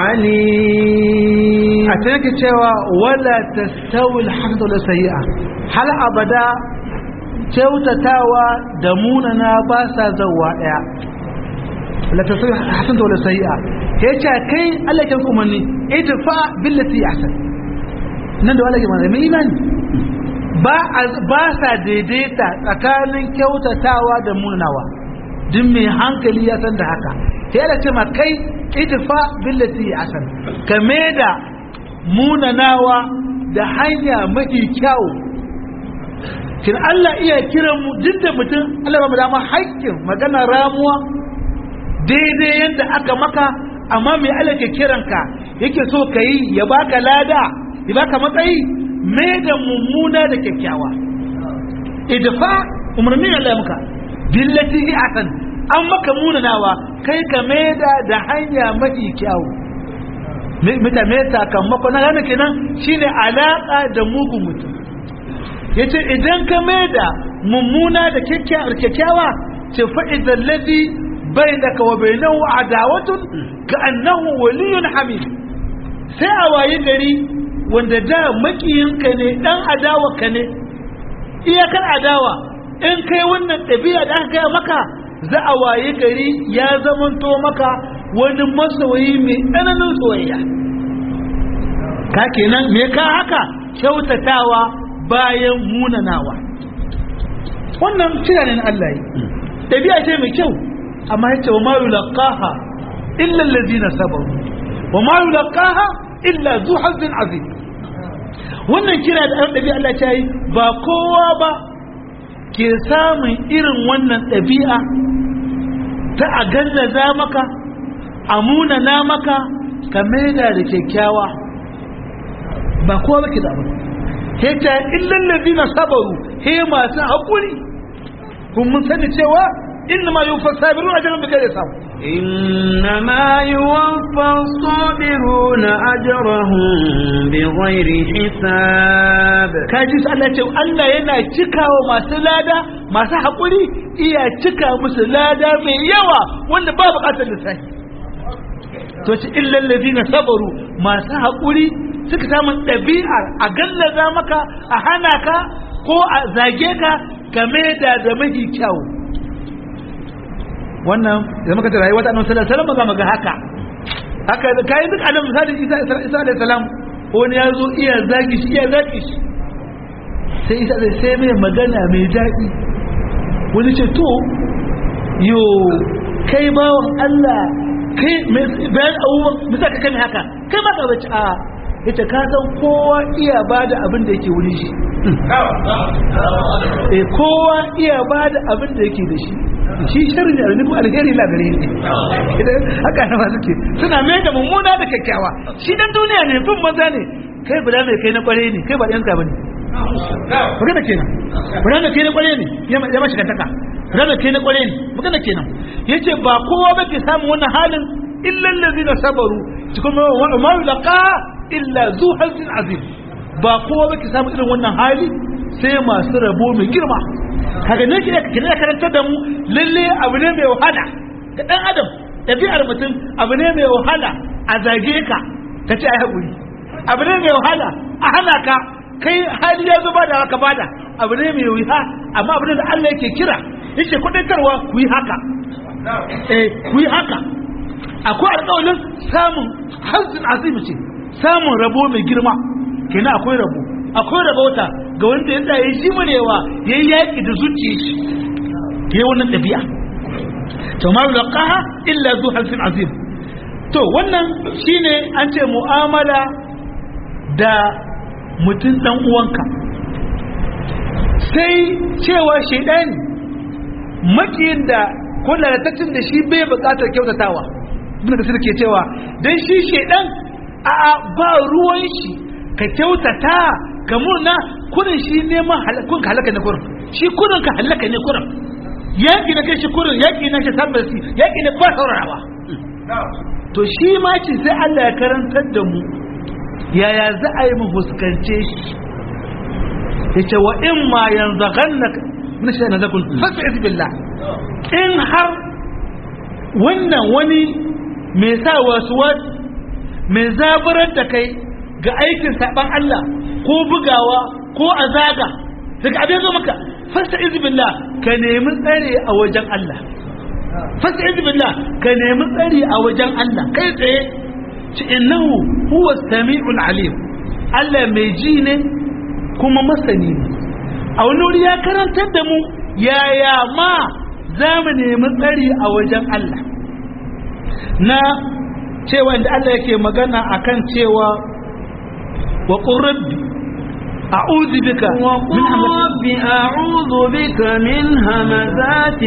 العليم أتنك تشوى ولا تستوي الحسنة ولا سيئة هل أبدا kyautatawa da munana ba sa zauwa ɗaya la tasiri hasan da wala sayi'a ya ce kai Allah ya umarni idfa billati ahsan nan da wala ke mana mai imani ba ba sa daidaita tsakanin kyautatawa da munanawa duk mai hankali ya san da haka sai Allah ce ma kai idfa billati ahsan kame da munanawa da hanya mafi kyau kin Allah iya kiran mu duk da mutum Allah ba mu dama haƙƙin magana ramuwa daidai yadda aka maka amma mai Allah ke kiranka yake so ka yi ya baka lada ya baka matsayi mai da mummuna da kyakkyawa idfa umarni Allah maka billati hi asan an maka munanawa kai ka maida da hanya mafi kyau mita mai sakamako na gane kenan shine alaka da mugun mutum yace idan ka maida mummuna da kyakkyawa ce fa idan ladhi bainaka wa bainahu adawatun ka annahu waliyyun hamid sai a waye gari wanda da makiyinka ne dan adawa ka ne iyakar adawa in kai wannan ɗabi'a da aka gaya maka za a waye gari ya zamanto maka wani masoyi mai tsananin soyayya ka kenan me ka haka kyautatawa bayan munanawa wannan cira ne na Allah yi ɗabi'a ce mai kyau amma ya ce wa ma yulaqaha illa allazina sabaru wa ma yulaqaha illa zu hazzin azim wannan kira da an ɗabi'a Allah ta yi ba kowa ba ke samun irin wannan ɗabi'a ta a gallaza maka a munana maka ka maida da kyakkyawa ba kowa ba ke da abin he ta illan ladina sabaru he masu haƙuri kun mun sani cewa inna ma yufa sabirun ajran bi ghairi samu إنما يوفى الصابرون أجرهم بغير حساب kaji su Allah ce Allah yana cikawa masu lada masu haƙuri iya cika musu lada mai yawa wanda ba buƙatar lissafi to ci illal ladina sabaru masu haƙuri suka samu ɗabi'ar a gallaza maka a hana ka ko a zage ka game da da mafi kyau wannan da muka tara wata annabi sallallahu alaihi wasallam ga haka haka da kai duk annabi misali Isa Isa alaihi salam wani ya zo iya zagi shi iya zagi shi sai Isa zai sai mai magana mai daɗi wani ce to yo kai bawan Allah kai bayan abubuwan bisa ka kame haka kai ma ka bace a ita ka san kowa iya bada abin da yake wuri shi eh kowa iya bada abin da yake da shi shi sharri ne alniku alheri la gare ne idan haka na suke suna mai da mummuna da kyakkyawa shi dan duniya ne bin maza ne kai bula mai kai na kware ne kai ba ɗan ka bane magana kenan bula mai kai na kware ne ya mashi kantaka bula mai kai na kware ne magana kenan yace ba kowa ba ke samun wannan halin illa allazina sabaru cikin ma yulaqa illa zu hazin azim ba kowa ba ke samun irin wannan hali sai masu rabo mai girma kaga ne ki da karantar da mu lalle abu ne mai wahala ga dan adam ɗabi'ar mutum abu ne mai wahala a zage ka ka ce ai haƙuri abu ne mai wahala a hana ka kai hali ya zo bada haka bada abu ne mai wuya amma abu ne da Allah yake kira yake kudaitarwa ku yi haka eh ku yi haka akwai alƙawarin samun hazzin azimi ce samun rabo mai girma kenan akwai rabo akwai rabauta ga wanda ya tsaye shi murewa ya yi yaƙi da zuciya shi ya yi wannan ɗabi'a to ma yulqaha illa zu hansin azim to wannan shine an ce mu'amala da mutum dan uwanka sai cewa shaidani makiyin da ko lalatattun da shi bai buƙatar kyautatawa ibn kasir ke cewa dan shi shaidan a ba ruwan shi ka kyautata ka murna kurin shi neman kun ka halaka ne kurin shi kurin ka halaka ne kurin yaƙi na kai shi kurin yaƙi na shi tabbasi yaƙi ne ba saurarawa to shi ma ce sai Allah ya karantar da mu yaya za a yi mu fuskance shi ya ce wa in ma yanzu gannaka min shi na zakun fasa billah in har wannan wani mai sa wasu wasu mai zaburar da kai ga aikin saban Allah ko bugawa ko azaga daga abin zo maka fasta izbillah ka nemi tsare a wajen Allah fasta izbillah ka nemi tsare a wajen Allah kai tsaye ci innahu huwa sami'ul alim Allah mai ji ne kuma masani ne a wani wuri ya karantar da mu yaya ma za mu nemi tsari a wajen Allah na cewa inda Allah yake magana akan cewa wa qurbi a'udhu bika وقل رب أعوذ بك من همزات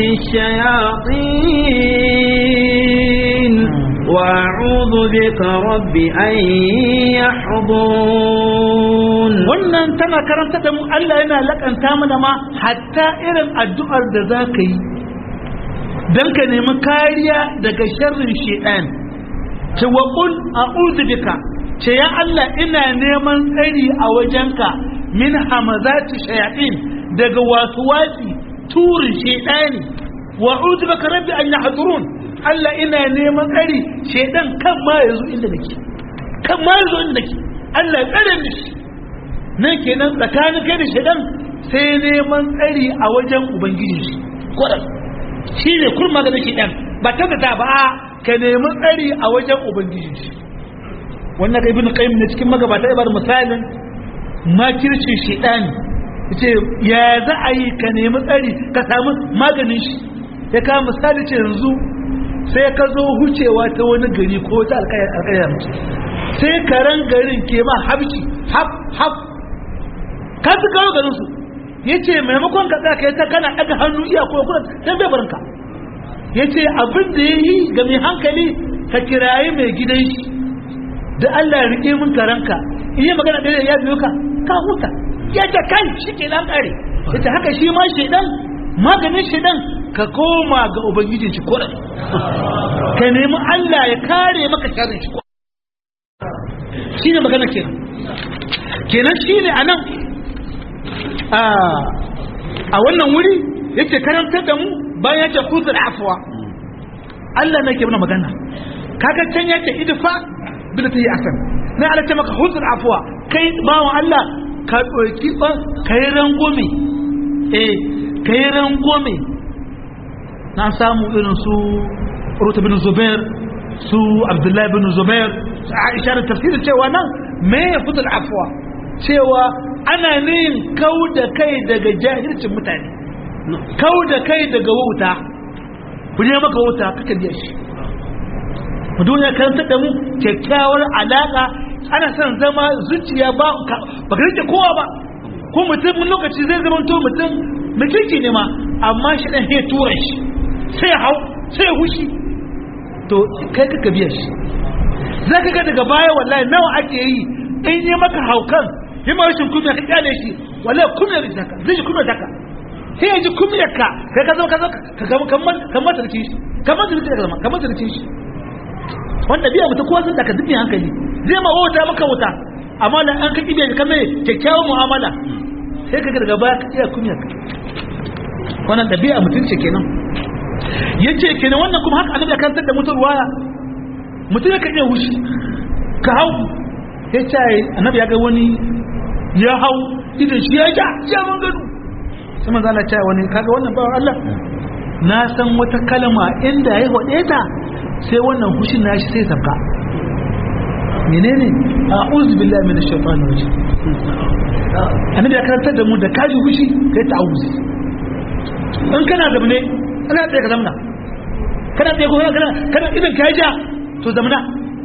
الشياطين وأعوذ بك رب أن يحضرون wannan tana karanta da mu Allah yana lakanta mana ma hatta irin addu'ar da za ka yi don ka nemi kariya daga sharrin shedan ce wa qul a'udhu bika ce ya Allah ina neman tsari a wajenka min hamazati shayatin daga wasuwasi turin shedani wa a'udhu bika rabbi an yahdurun Allah ina neman tsari shedan kan ma yazo inda nake kan ma yazo inda nake Allah ya tsare ni nan kenan tsakanin kai da shedan sai neman tsari a wajen ubangiji shi kodan shi ne kurma da nake dan ba ta da ba ka nemi tsari a wajen ubangiji shi wannan ibn qayyim ne cikin magabata ya bar misalin makircin shedani yace ya za a yi ka nemi tsari ka samu maganin shi ya ka misali ce yanzu sai ka zo hucewa ta wani gari ko ta alƙayar sai karen garin ke ma habci hab hab ka su kawo garin su yace maimakon ka tsaka ta kana daga hannu iya ko kuma dan bai barinka yace abin da yayi ga mai hankali ka kirayi mai gidan shi da Allah ya rike mun karanka in yi magana da ya biyo ka ka huta ya ce kai shi ke nan kare yace haka shi ma shedan maganin shedan ka koma ga ubangijin shi ko ka nemi Allah ya kare maka sharrin shi shine magana kenan kenan shine anan a wannan wuri yake karantar da mu bayan yake kuzur afuwa Allah ne ke mana magana kaga can yake idfa bin ta yi asan na Allah ce maka huzur afuwa kai bawan Allah ka ɗauki ba kai rangome eh kai rangome na samu irin su Ruta bin Zubair su Abdullahi bin Zubair su Aisha da tafsirin cewa nan me ya huzur afuwa cewa ana nin kau da kai daga jahilcin mutane kau da kai daga wauta ku ne maka wauta kaka biya shi mu duniya karanta da mu kyakkyawar alaka ana son zama zuciya ba ba ka rike kowa ba ko mutum mun lokaci zai zama to mutum mutunci ne ma amma shi dan ya tura shi sai hau sai hushi to kai kaka biya shi zaka ga daga baya wallahi nawa ake yi in yi maka haukan yi ma rashin kumiya ka kyale shi wallahi kumiya da taka zai ji kumiya taka sai ya ji kumiyar ka kai ka zama ka zama ka gama kamar kamar da shi kamar da ka zama kamar da shi wanda biya mutum kowa sun taka dukkan hankali zai ma wuta maka wuta amma da an ka kibiya ka mai kyakkyawan mu'amala sai ka daga baya ka iya kumiyar ka wannan dabi'a mutum ce kenan yace kenan wannan kuma haka annabi ya kantar da mutum ruwaya mutum ya kan iya hushi ka hau ya ce annabi ya ga wani ya hau idan shi ya ja ya man gado sai manzo Allah ya wani kaga wannan bawan Allah na san wata kalma inda ya hode ta sai wannan hushin nashi sai sabka menene a'udhu billahi minash shaitanir rajim annabi ya karantar da mu da kaji hushi kai ta'awuzi in kana zamne kana tsaye ka zamna kana tsaye ko kana kana idan ka ja to zamna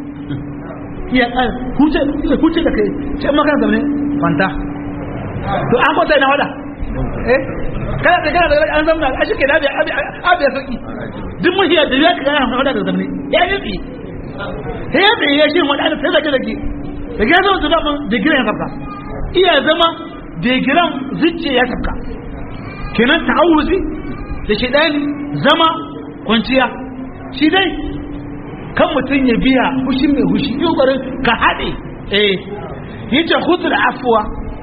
iya huce huce da kai sai ma kana zamne fanta to an kwata ina wada eh kana da kana da an zamna a shike da abi abi ya saki duk mun hiya da ya kana wada da zamne ya yi tsi sai ya tsaye ya shi wada da sai da ke da ya zama su zama da giran ya sabka iya zama da giran zuciya ya sabka kenan ta'awuzi da shidani zama kwanciya shi dai kan mutum ya biya hushin mai hushi yi ƙwarin ka haɗe eh yi ce hutul afuwa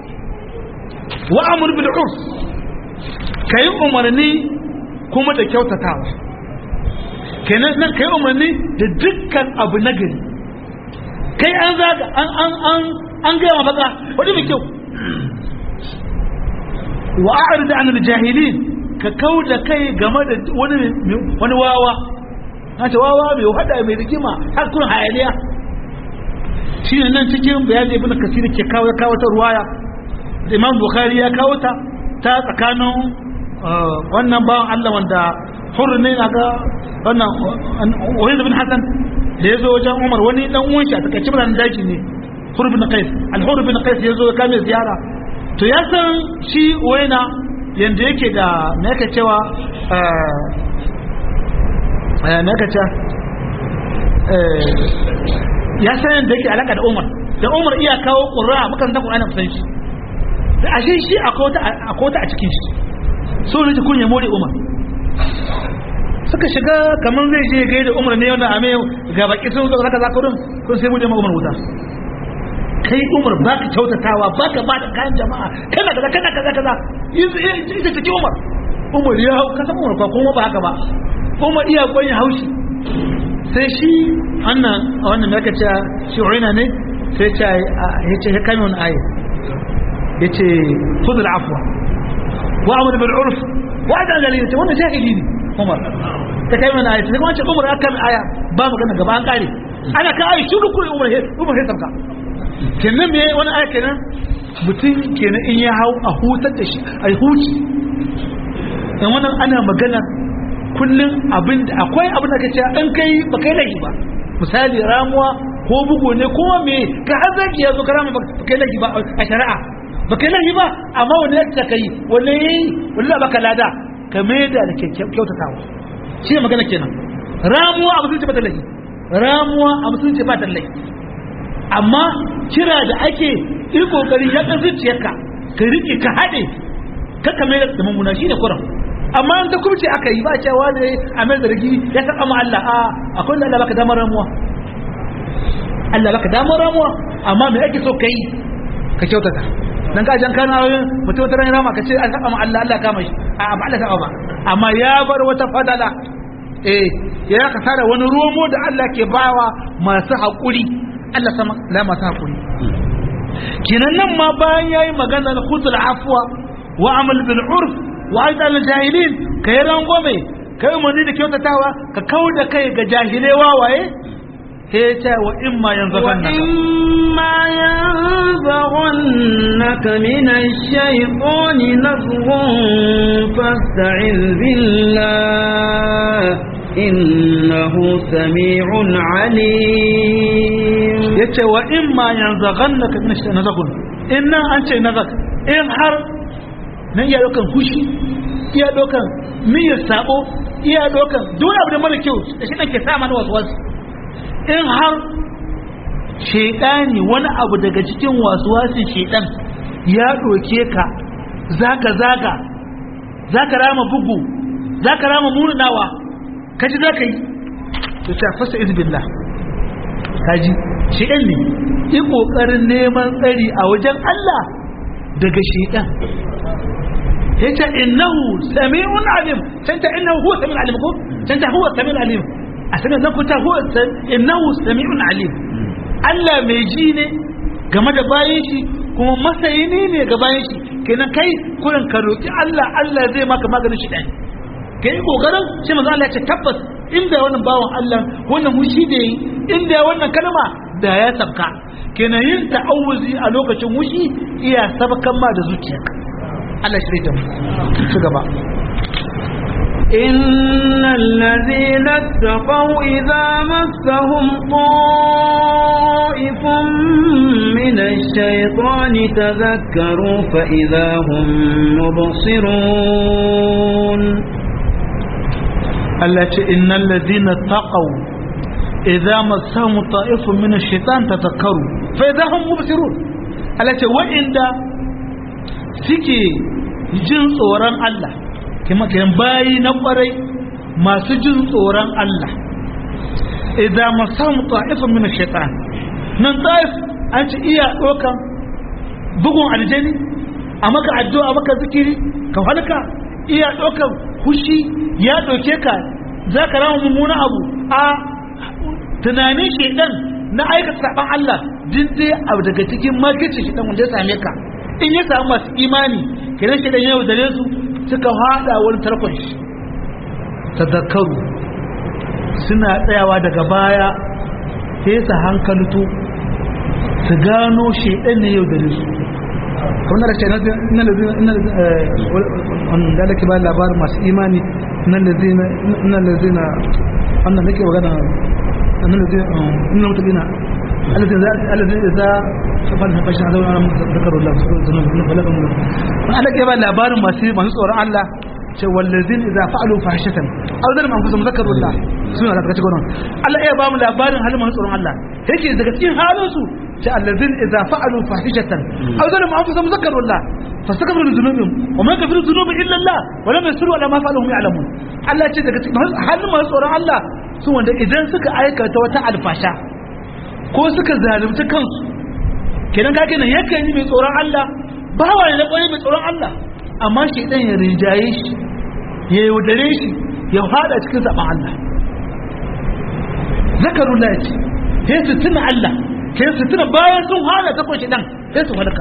wa amur bil urs ka yi umarni kuma da kyautatawa kenan nan ka yi umarni da dukkan abu na gari kai an zaga an an an an gaya mafaka wadda mai kyau wa a'rid anil jahilin ka kau da kai game da wani wani wawa na ce wawa mai hada mai rigima har kun hayaniya shi ne nan cikin bayani ibn kasir ke kawo kawo ta ruwaya da imam bukhari ya kawo ta ta tsakanin wannan bawan Allah wanda hurri ne na ga wannan wani bin hasan da ya zo wajen umar wani dan uwan shi a takaice mutanen daji ne hurri bin qais al-hurri bin qais ya zo ya kame ziyara to ya san shi waina yanda yake da me yake cewa eh me yake cewa ya san yanda yake alaka da Umar da Umar iya kawo qur'a mukan da Qur'ani kusan shi da ashe shi akwai wata a cikin shi so ne kun ya more umar suka shiga kamar zai je gaida umar ne wanda ame ga baki sun zo zaka zaka wurin kun sai bude umar wuta kai umar ba ka kyautatawa ba ka ba da kayan jama'a kana kaza kana kaza kaza ita take umar umar ya hau kasan umar ba kuma ba haka ba umar iya gwanya haushi sai shi wannan wannan da aka ce shi urina ne sai ce ya ce ya kame wani ayi ya ce khudul afwa wa amr bil urf wa adal dalil ce wannan jahili ne umar ta kai mana ayi sai kuma ce umar aka kame aya ba magana gaba an kare ana ka ayi shi duk umar he umar he sabka kenan me wani aya kenan mutum kenan in ya hau a hutar da shi a huci dan wannan ana magana kullum abin da akwai abin da kace an kai ba kai laifi ba misali ramuwa ko bugu ne ko me ka har zaki yazo karama ba kai laifi ba a shari'a ba kai laifi ba amma wani yadda kai wani yayi wallahi baka lada ka maida da kyautatawa shi ne magana kenan ramuwa a musulunci ba ta laifi ramuwa a musulunci ba ta laifi amma kira da ake yi kokari ya ka zuciyarka ka rike ka haɗe ka kame da mummuna shi ne kuran amma an ta kubce aka yi ba cewa ne a mai zargi ya saba ma Allah a akwai da Allah baka damar ramuwa Allah baka damar ramuwa amma me ake so kai ka kyautata dan ka jan kana mutum ta rama ka ce an saba ma Allah Allah kama shi a ba Allah saba ba amma ya bar wata fadala eh ya ka tara wani romo da Allah ke bawa masu haƙuri Allah sama la masu haƙuri kinan nan ma bayan yayi magana na khutul afwa wa amal bil urf wa aida al jahilin kai rangome kai mani da kyautatawa ka kau da kai ga jahilai wawaye sai ya ce wa imma yanzaghannaka وإما ينزغنك من الشيطان نزغ فاستعذ بالله إنه سميع عليم yace wa imma yanzaghannaka min ash nazaghun inna an ce nazak in har nan iya dokan hushi iya dokan miyar sabo iya dokan duk abu da mara kyau da shi ke sa mana wasu wasu in har shaidani wani abu daga cikin wasu wasu shaidan ya doke ka zaga zaga zaka rama bugu zaka rama murnawa kaji zaka yi to ta fasa izbillah kaji shaidan ne yi kokarin neman tsari a wajen Allah daga shaidan yace innahu sami'un alim tanta innahu huwa sami'un alim ko tanta huwa sami'un alim a sanin nan kuta huwa innahu sami'un alim Allah mai ji ne game da bayan shi kuma masayini ne ga bayan shi kenan kai kurin ka roki Allah Allah zai maka maganin shi dai kai kokarin sai manzo Allah ya ce tabbas inda wannan bawan Allah wannan mushi da yi inda wannan kalma da ya sabka kenan yin ta'awuzi a lokacin wushi iya sabkan ma da zuciyarka Allah shi da mu ci gaba إن الذين اتقوا إذا مسهم طائف من الشيطان تذكروا فإذا هم مبصرون التي إن الذين اتقوا إذا مسهم طائف من الشيطان تذكروا فإذا هم مبصرون التي وإن سكي جنس وران الله kuma kayan bayi na kwarai masu jin tsoron Allah idan masamu ta'ifin min shaitan nan ta'if an ci iya dokan bugun aljani a maka addu'a maka zikiri ka halka iya dokan hushi ya doke ka za ka rama mummuna abu a tunanin shaitan na aikata saban Allah din dai abu daga cikin makicin shaitan wanda ya same ka in ya samu masu imani kiran shaitan yau da su suka hada wani tarkon shi tazakaru suna tsayawa daga baya sai su hankalto su gano shaidan ne yau da su kamar da ce na da ke ba labarin masu imani nan da zina wannan nake magana nan da zina nan mutabina alladhi idza fafal fashin azabun ala zakaru Allah subhanahu wa ta'ala ana ke ba labarin masu masu tsoron Allah ce wallazin idza fa'alu fahishatan aw zalim anfusum zakaru Allah suna da kace gona Allah ya ba mu labarin halin masu tsoron Allah yake daga cikin halin su ce allazin idza fa'alu fahishatan aw zalim anfusum zakaru Allah fastakbaru dhunubihim wa man kafiru dhunubi illa Allah wa lam yasiru ala ma fa'alu hum ya'lamun Allah ce daga cikin halin masu tsoron Allah su wanda idan suka aikata wata alfasha ko suka zalunci kansu kenan ka kenan yakan yi mai tsoron Allah bawa ne na kwaye mai tsoron Allah amma shi dan ya rinjaye shi ya yaudare shi ya fada cikin zaben Allah zakarun la ce sai su tuna Allah sai su tuna bayan sun hana ta kwashi dan sai su halaka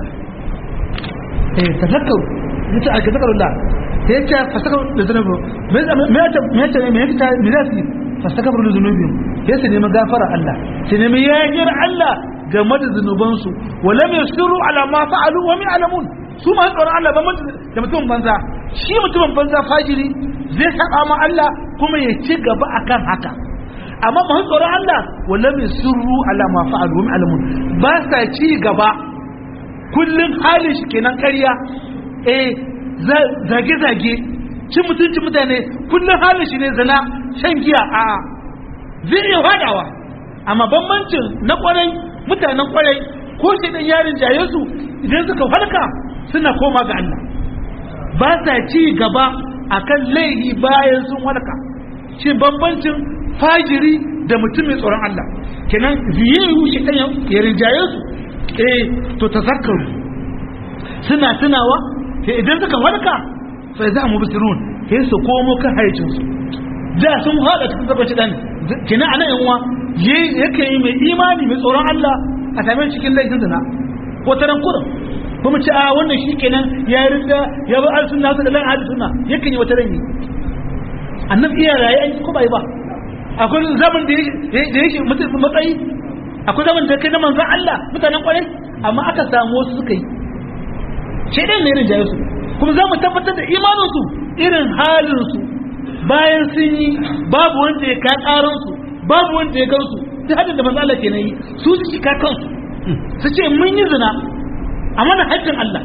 eh tazakkaru yace aka zakarun la sai ya fasaka da zunubi me me ya me ya me ya me ya ce fasaka da zunubi sai su nemi gafara Allah su nemi yayyar Allah game da zunubansu walam yasiru ala ma fa'alu wa min alamun su ma tsoron Allah ba da mutum banza shi mutumin banza fajiri zai saba ma Allah kuma ya ci gaba akan haka amma ba tsoron Allah walam yasiru ala ma fa'alu wa min alamun ba sa ci gaba kullun halin shi kenan ƙarya eh zage zage cin mutunci mutane kullun halin shi ne zina shan giya a zai iya fadawa amma bambancin na kwarai mutanen kwarai ko shi dan yarin jaye su idan suka farka suna koma ga Allah ba sa ci gaba akan laihi bayan sun warka shi bambancin fajiri da mutum mai tsoron Allah kenan ziyayu shi dan yarin jaye su eh to tazakkaru suna tunawa sai idan suka farka fa za mu bisirun sai su komo kan haicin su da sun hada cikin zabbaci dan kina anan yan uwa yake yi mai imani mai tsoron Allah a same cikin laifin zina ko taran kurin kuma ce a wannan shi kenan ya yi rinda ya bi al sunna da lan ahli sunna yake yi wata ranyi annabi iya raye an ko bai ba akwai zaman da da yake mutum matsayi akwai zaman da kai na manzon Allah mutanen kwarai amma aka samu wasu suka yi shedan ne irin jayu su kuma za mu tabbatar da imanin su irin halin su bayan sun yi babu wanda ya ka karan su babu wanda ya gansu duk hadin da manzo Allah ke yi su su shi ka kansu su ce mun yi zina a mana haƙƙin Allah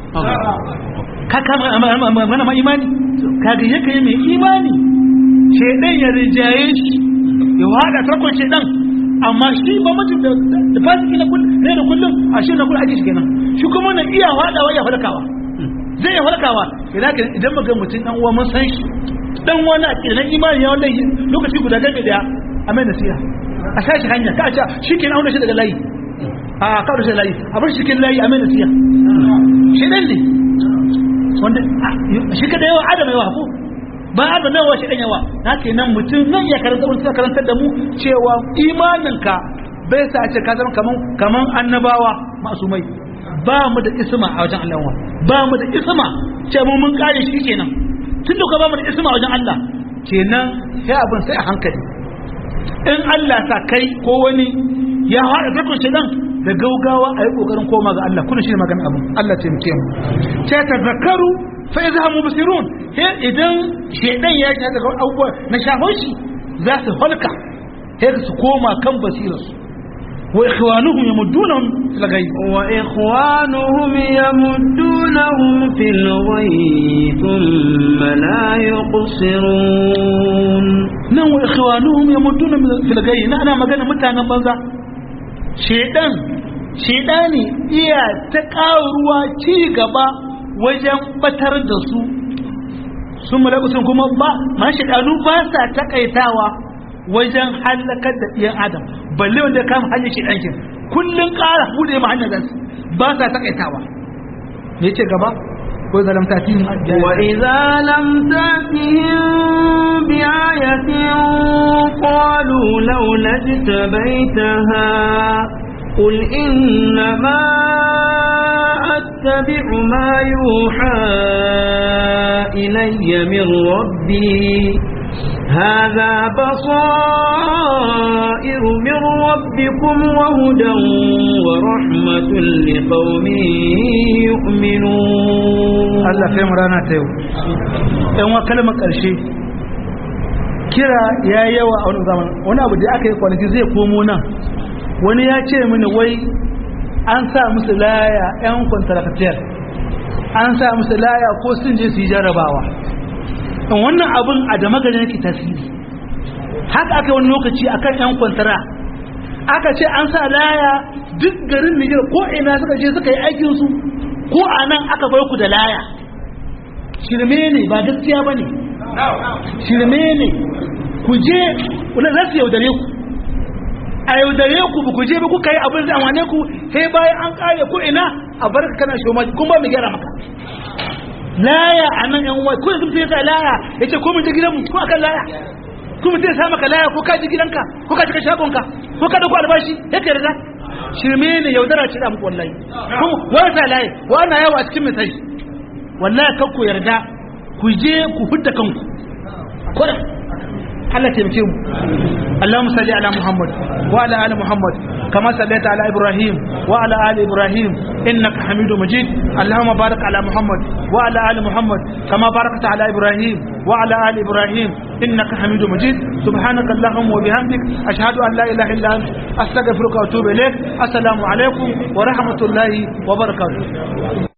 ka kama mana ma imani kaga yake yi mai imani shedan ya rijaye shi ya wada takon shedan amma shi ba mutum da da fasiki na kullum ne da kullum a shi na kullum ake shi kenan shi kuma na iya wadawa ya halakawa zai ya halakawa idan idan muga mutum dan uwa mun san shi dan wani a kiran imani ya wallahi lokaci guda gabe daya a mai nasiha a sashi hanya ka ce shi ke auna shi daga layi a kawo shi layi a bar shi ke layi a mai nasiha shi dan ne wanda shi ka da yawa adam yawa ko ba adam yawa shi dan yawa na ke nan mutum nan ya karanta wani suka karantar da mu cewa imaninka bai sa ce ka zama kaman kaman annabawa masumai ba mu da isma a wajen Allah ba mu da isma ce mu mun kare shi kenan tun da ba mu da isma a wajen Allah kenan sai abin sai a hankali in Allah sa kai ko wani ya haɗa zakon shaidan da gaugawa a yi ƙoƙarin koma ga Allah kuna shi ne magana abin Allah ce muke mu ce ta zakaru fa ya zama mubsirun he idan shaidan ya ji daga abubuwa na shafon shi za su halka he su koma kan basirarsu wa ikhwanuhum yamuddunahum fil ghayb wa ikhwanuhum yamuddunahum fil ghayb thumma la yuqsirun nan wa ikhwanuhum yamudduna fil ghayb na ana magana mutanen banza shedan shedani iya ta karuwa ci gaba wajen batar da su sun malaku sun kuma ba ma shedanu ba sa takaitawa wajen halakar da ɗiyan adam balle wanda ya kama hanyar shedan kin kullun ƙara bude ma hanyar zasu ba sa takaitawa me ce gaba وإذا لم تأتيهم وإذا لم تأتهم بآية قالوا لولا اجتبيتها قل إنما أتبع ما يوحى إلي من ربي هذا بصائر من ربكم وهدى ورحمة لقوم يؤمنون Allah kai mu rana ta yau ɗan wa kalmar ƙarshe kira ya yi yawa a wani zaman wani abu da aka yi kwanaki zai komo nan wani ya ce mini wai an sa musu laya 'yan kwantarakatiyar an sa musu laya ko sun je su yi jarabawa wannan abin a da magana yake tasiri haka aka wani lokaci akan 'yan kwantara aka ce an sa laya duk garin Nijar ko ina suka je suka yi aikinsu ko a nan aka bar ku da laya shirme ne ba gaskiya ba ne shirme ne ku je wani za su yaudare ku a yaudare ku ba ku je ba kuka yi abin da wane ku sai bayan an kare ku ina a bar ka kana shoma kuma ba mu gyara maka laya a nan yan uwa ko yanzu mutum ya sa laya ya ce ko mun je gidanmu ko akan laya ko mutum ya sa maka laya ko ka ji gidanka ko ka shiga shagonka ko ka dauko albashi ya ka yarda shirme ne yaudara ce da muku wallahi ko wani sa laye wani yawa a cikin misali wallahi kan ku yarda ku je ku hudda kanku kodin Allah taimake mu Allahumma salli ala Muhammad wa ala ali Muhammad kama sallaita ala Ibrahim wa ala ali Ibrahim innaka Hamidum Majid Allahumma barik ala Muhammad wa ala ali Muhammad kama barakta ala Ibrahim wa ala ali Ibrahim innaka Hamidum Majid subhanaka Allahumma wa bihamdik ashhadu an la ilaha illa anta astaghfiruka wa atubu ilaik assalamu alaikum wa rahmatullahi wa barakatuh